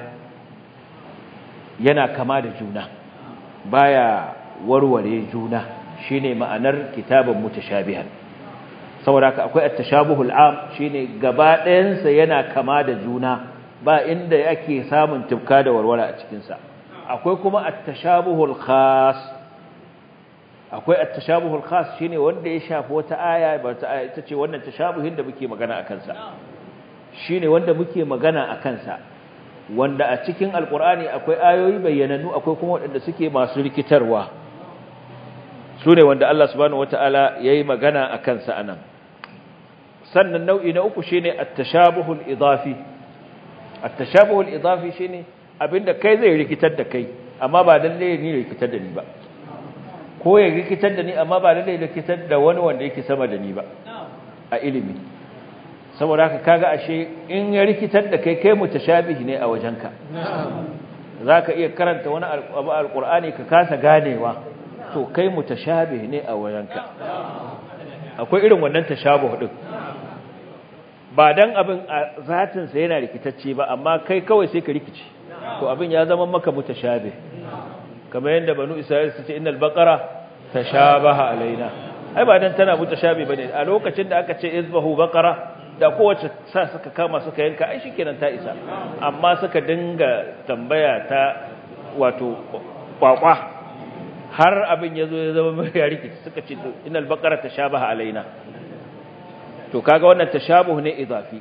yana kama da juna baya warware juna shine ma'anar kitabun mutashabihan saboda haka akwai at-tashabuhul 'am shine gaba ɗayan sa yana kama da juna ba inda yake samun tufka da warwara a cikin sa akwai kuma at-tashabuhul khas akwai at-tashabuhul khas shine wanda ya shafi wata aya ba ta aya ita ce wannan tashabuhin da muke magana akan sa shine wanda muke magana akan sa wanda a cikin alqur'ani akwai ayoyi bayyananu akwai kuma wanda suke masu rikitarwa sune wanda Allah subhanahu wataala yayi magana akan sa anan sannan nau'i na uku shine at-tashabuhul idafi at-tashabuhul idafi shine abinda kai zai rikitar da kai amma ba lalle ne rikitar da ni ba ko ya rikitar da ni amma ba lalle rikitar da wani wanda yake sama da ni ba a ilimi saboda haka kaga ashe in ya rikitar da kai kai mutashabihi ne a wajenka zaka iya karanta wani abu alqur'ani ka kasa ganewa to kai mutashabihi ne a wajenka akwai irin wannan tashabuh din ba dan abin a zatin sa yana rikitacce ba amma kai kawai sai ka rikice to abin ya zama maka mutashabih kamar yadda banu isra'il su ce innal baqara tashabaha alaina ai ba dan tana mutashabi bane a lokacin da aka ce izbahu baqara da kowace sa suka kama suka yanka ai shikenan ta isa amma suka dinga tambaya ta wato kwakwa har abin yazo ya zama mai rikici suka ce innal baqara tashabaha alaina to kaga wannan tashabuh ne idafi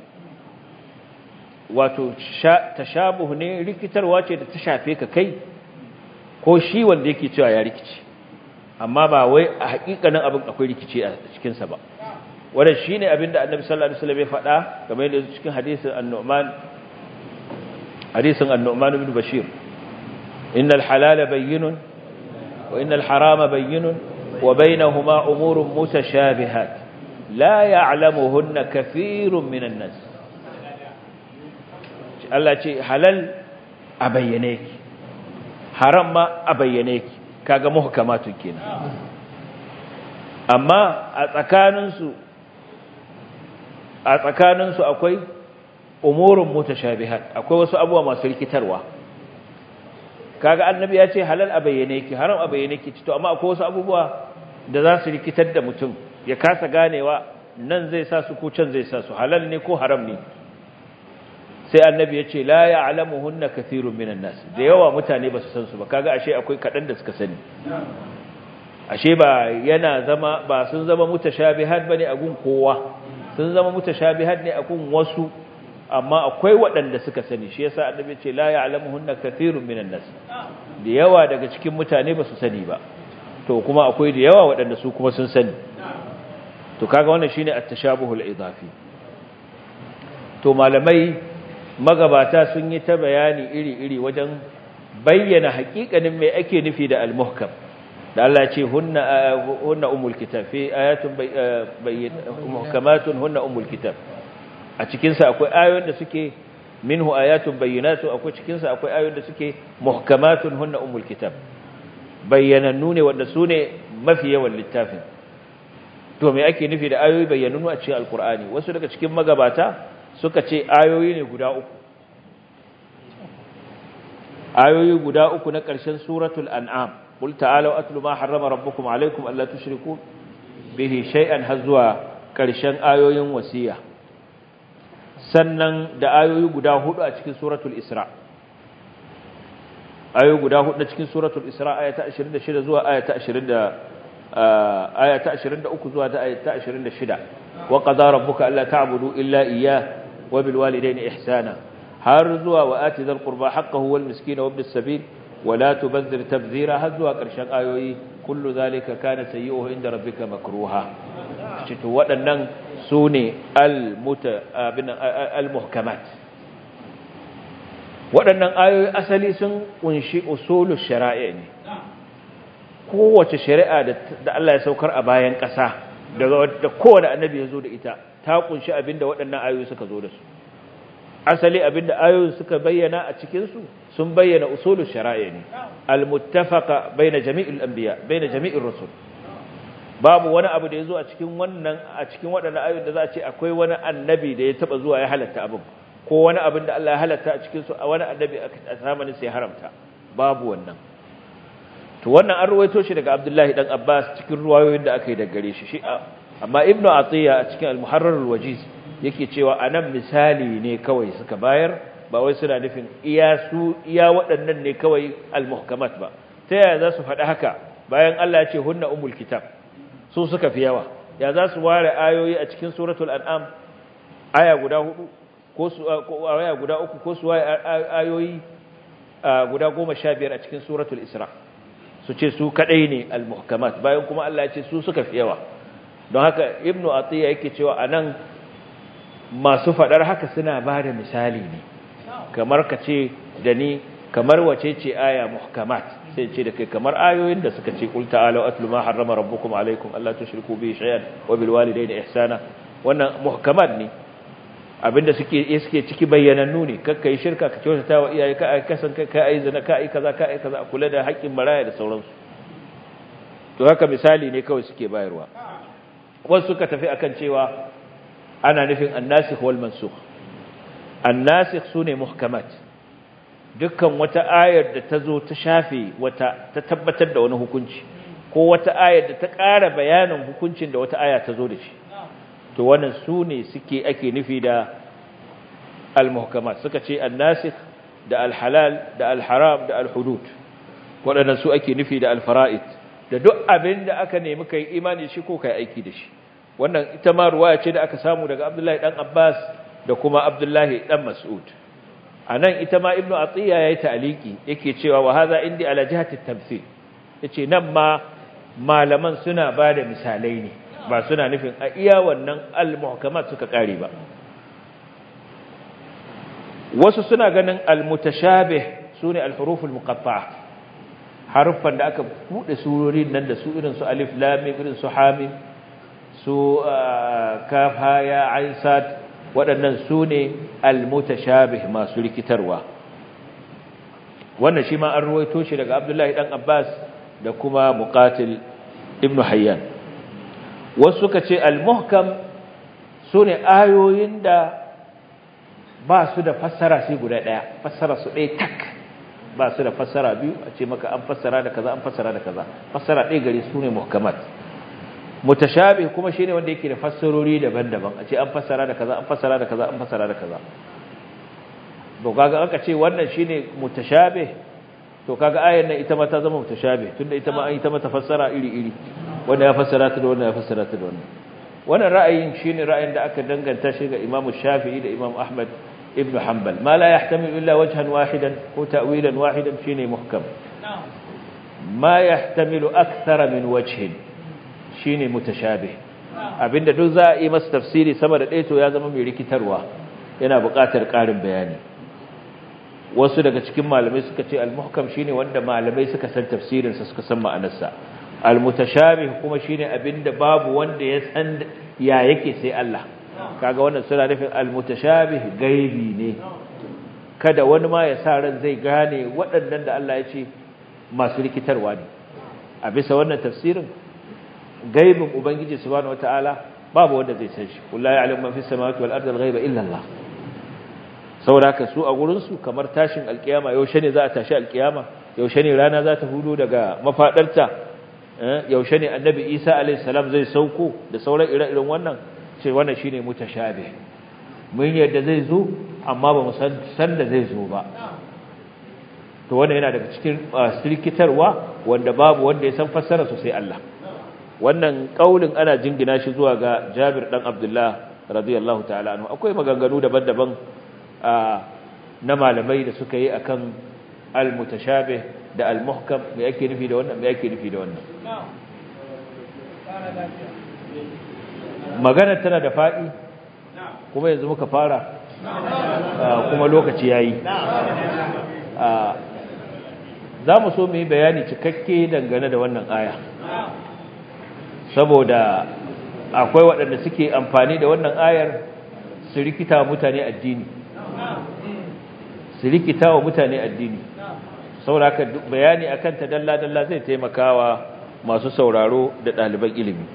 wato tashabuh ne rikitarwa ce da ta shafe ka kai ko shi wanda yake cewa ya rikici amma ba wai a hakikanin abin akwai rikici a cikin sa ba wannan shine abin da Annabi sallallahu alaihi wasallam ya faɗa kamar yadda cikin hadisin An-Nu'man hadisin An-Nu'man ibn Bashir innal halala bayyinun wa innal harama bayyinun wa bainahuma umurun mutashabihat la ya'lamuhunna kathirun minan nas Allah ce halal a bayyane ki haram ma a bayyane ki kaga muhkamatun kenan amma a tsakaninsu a tsakaninsu akwai umurun mutashabihat akwai wasu abubuwa masu rikitarwa kaga annabi ya ce halal a bayyane ki haram a bayyane ki to amma akwai wasu abubuwa da za su rikitar da mutum ya kasa ganewa nan zai sa su ko can zai sa su halal ne ko haram ne sai annabi ya ce la ya'lamuhunna kathirun minan nas da yawa mutane ba su san su ba kaga ashe akwai kadan da suka sani ashe ba yana zama ba sun zama mutashabihat bane a gun kowa sun zama mutashabihat ne a gun wasu amma akwai waɗanda suka sani shi yasa annabi ya ce la ya'lamuhunna kathirun minan nas da yawa daga cikin mutane ba su sani ba to kuma akwai da yawa waɗanda su kuma sun sani to kaga wannan shine at-tashabuhul idafi to malamai magabata sun yi ta bayani iri-iri wajen bayyana hakikanin mai ake nufi da al-muhkam da Allah ce hunna hunna umul kitab fi ayatun bayyin muhkamatun hunna umul kitab a cikin sa akwai ayoyin da suke minhu ayatun bayyinatu akwai cikin sa akwai ayoyin da suke muhkamatun hunna umul kitab bayyanannu ne wanda su ne mafi yawan littafin to me ake nufi da ayoyi bayyanannu a cikin alkur'ani wasu daga cikin magabata suka ce ayoyi ne guda uku ayoyi guda uku na ƙarshen suratul an'am qul ta'alu atlu ma harrama rabbukum alaykum alla tushriku bihi shay'an har zuwa ƙarshen ayoyin wasiya sannan da ayoyi guda hudu a cikin suratul isra ayoyi guda hudu a cikin suratul isra ayata 26 zuwa ayata 20 ayata 23 zuwa ayata 26 wa qadara rabbuka alla ta'budu illa iyyah وبالوالدين إحسانا هرزوا وآت ذا القربى حقه والمسكين وابن السبيل ولا تبذر تبذيرا هزوا كرشان آيوي كل ذلك كان سيئه عند ربك مكروها شتو waɗannan sune al-muhkamat waɗannan ayoyi asali sun kunshi usulul shari'a ne kowace shari'a da Allah ya saukar a bayan ƙasa da kowane annabi ya zo da ita ta kunshi abinda waɗannan ayoyi suka zo da su asali abinda ayoyin suka bayyana a cikin su sun bayyana usulul shari'a ne almuttafaqa baina jami'il anbiya baina jami'ir rusul babu wani abu da yazo a cikin wannan a cikin waɗannan ayoyin da za a ce akwai wani annabi da ya taba zuwa ya halatta abin ko wani abin da Allah ya halatta a cikin su a wani annabi a zamanin sai haramta babu wannan to wannan an ruwaito shi daga Abdullahi dan Abbas cikin ruwayoyin da aka yi daga gare shi shi amma ibnu atiya a cikin al-muharrar al-wajiz yake cewa anan misali ne kawai suka bayar ba wai suna nufin iya su iya waɗannan ne kawai al-muhkamat ba ta yaya za su faɗi haka bayan Allah ya ce hunna umul kitab su suka fi yawa ya za su ware ayoyi a cikin suratul an'am aya guda hudu ko su aya guda uku ko su ware ayoyi guda goma sha biyar a cikin suratul isra su ce su kadai ne al-muhkamat bayan kuma Allah ya ce su suka fi yawa don haka ibnu atiya yake cewa anan masu fadar haka suna ba da misali ne kamar ka ce da ni kamar wace ce aya muhkamat sai ce da kai kamar ayoyin da suka ce qul ta'alu atlu ma harrama rabbukum alaykum alla tushriku bihi shay'an wa bil walidayni ihsana wannan muhkamat ne abinda suke suke ciki bayyanannu ne kakka yi shirka ka kyautata wa iyaye ka kasan kai ka ai zina ka ai kaza ka ai kaza kula da haƙƙin maraya da sauransu to haka misali ne kawai suke bayarwa wasu suka tafi akan cewa ana nufin annasikh wal mansukh annasikh sune muhkamat dukkan wata ayar da ta zo ta shafe wata ta tabbatar da wani hukunci ko wata ayar da ta ƙara bayanin hukuncin da wata aya ta zo da shi to wannan su ne suke ake nufi da al-muhkamat suka ce an-nasikh da al-halal da al-haram da al-hudud waɗannan su ake nufi da al-fara'id da duk abin da aka nemi kai imani shi ko kai aiki da shi wannan ita ma ruwaya ce da aka samu daga Abdullahi dan Abbas da kuma Abdullahi dan Mas'ud anan ita ma Ibn Atiyya yayi ta'liqi yake cewa wa hadha indi ala jihati at-tamthil yace nan ma malaman suna bada misalai ne ba suna nufin a iya wannan al-muhkamat suka kare ba wasu suna ganin al-mutashabih sune al-huruf al-muqatta'a haruffan da aka bude surorin nan da su irin su alif lam mim irin su hamim su kaf ha ya ain sad waɗannan sune al-mutashabih masu rikitarwa wannan shi ma an ruwaito shi daga Abdullahi dan Abbas da kuma Muqatil ibn Hayyan wasu suka ce al-muhkam sune ayoyin da ba su da fassara sai guda daya fassara su ɗaya tak ba su da fassara biyu a ce maka an fassara da kaza an fassara da kaza fassara ɗaya gare su ne muhkamat mutashabih kuma shine wanda yake da fassarori daban-daban a ce an fassara da kaza an fassara da kaza an fassara da kaza to kaga aka ce wannan shine mutashabih to kaga ayar nan ita ma ta zama mutashabih tunda ita ma an ita mata fassara iri-iri wanda ya fassara ta da wanda ya fassara ta da wannan wannan ra'ayin shine ra'ayin da aka danganta shi ga Imam Shafi'i da Imam Ahmad ibn Hanbal ma la yahtamilu illa wajhan wahidan ko ta'wilan wahidan shine muhkam ma yahtamilu akthara min wajhin shine mutashabih abinda duk za a yi masa tafsiri sama da ɗaya to ya zama mai rikitarwa yana buƙatar ƙarin bayani wasu daga cikin malamai suka ce al-muhkam shine wanda malamai suka san tafsirin sa suka san ma'anarsa al-mutashabih kuma shine abinda babu wanda ya san ya yake sai Allah kaga wannan suna nufin al-mutashabih gaibi ne kada wani ma ya sa ran zai gane waɗannan da Allah ya ce masu rikitarwa ne a bisa wannan tafsirin gaibin ubangiji subhanahu wataala babu wanda zai san shi wallahi ya'lamu ma fis samawati wal ardi al-ghaiba illa Allah saboda haka su a gurin su kamar tashin alkiyama yaushe ne za a tashi alkiyama yaushe ne rana za ta hudo daga mafadarta yaushe ne annabi Isa alayhi salam zai sauko da sauran ire-iren wannan ce wannan shine mutashabih mun yadda zai zo amma ba mu san san da zai zo ba to wannan yana daga cikin sirkitarwa wanda babu wanda ya san fassara su sai Allah wannan kaulin ana jingina shi zuwa ga Jabir dan Abdullah radiyallahu ta'ala anhu akwai maganganu daban-daban na malamai da suka yi akan al-mutashabih da al-muhkam me yake nufi da wannan me yake nufi da wannan magana tana da fadi kuma yanzu muka fara kuma lokaci yayi za mu so mu yi bayani cikakke dangane da wannan aya saboda akwai waɗanda suke amfani da wannan ayar su rikita wa mutane addini su rikita wa mutane addini sauraka bayani akan ta dalla-dalla zai taimakawa masu sauraro da ɗaliban ilimi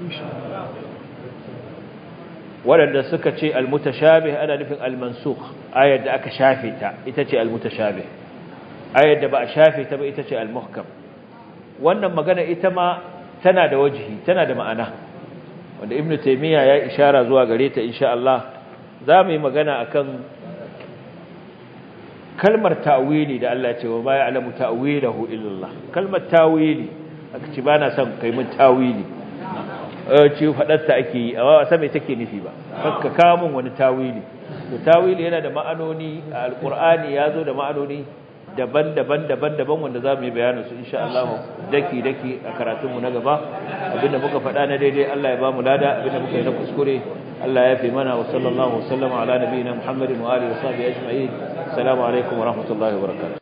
waɗanda suka ce almutashabih ana nufin almansukh ayar da aka shafe ta ita ce almutashabih ayar da ba a shafe ta ba ita ce almuhkam wannan magana ita ma tana da wajihi tana da ma'ana wanda ibnu taymiya ya ishara zuwa gare ta insha Allah za mu yi magana akan kalmar ta'wili da Allah ce wa ba ya'lamu ta'wilahu illa Allah kalmar ta'wili aka ce ba na son kai mun tawili ce faɗarta ake yi a wasa mai take nufi ba ka kawo min wani tawili to tawili yana da ma'anoni a alkur'ani ya zo da ma'anoni daban-daban daban-daban wanda za mu yi bayanin su insha Allah daki-daki a karatunmu na gaba abinda muka faɗa na daidai Allah ya ba mu lada abinda muka yi na kuskure Allah ya fi mana wa sallallahu wa sallama ala nabiyina Muhammadin wa alihi wa sahbihi ajma'in assalamu alaikum wa rahmatullahi wa barakatuh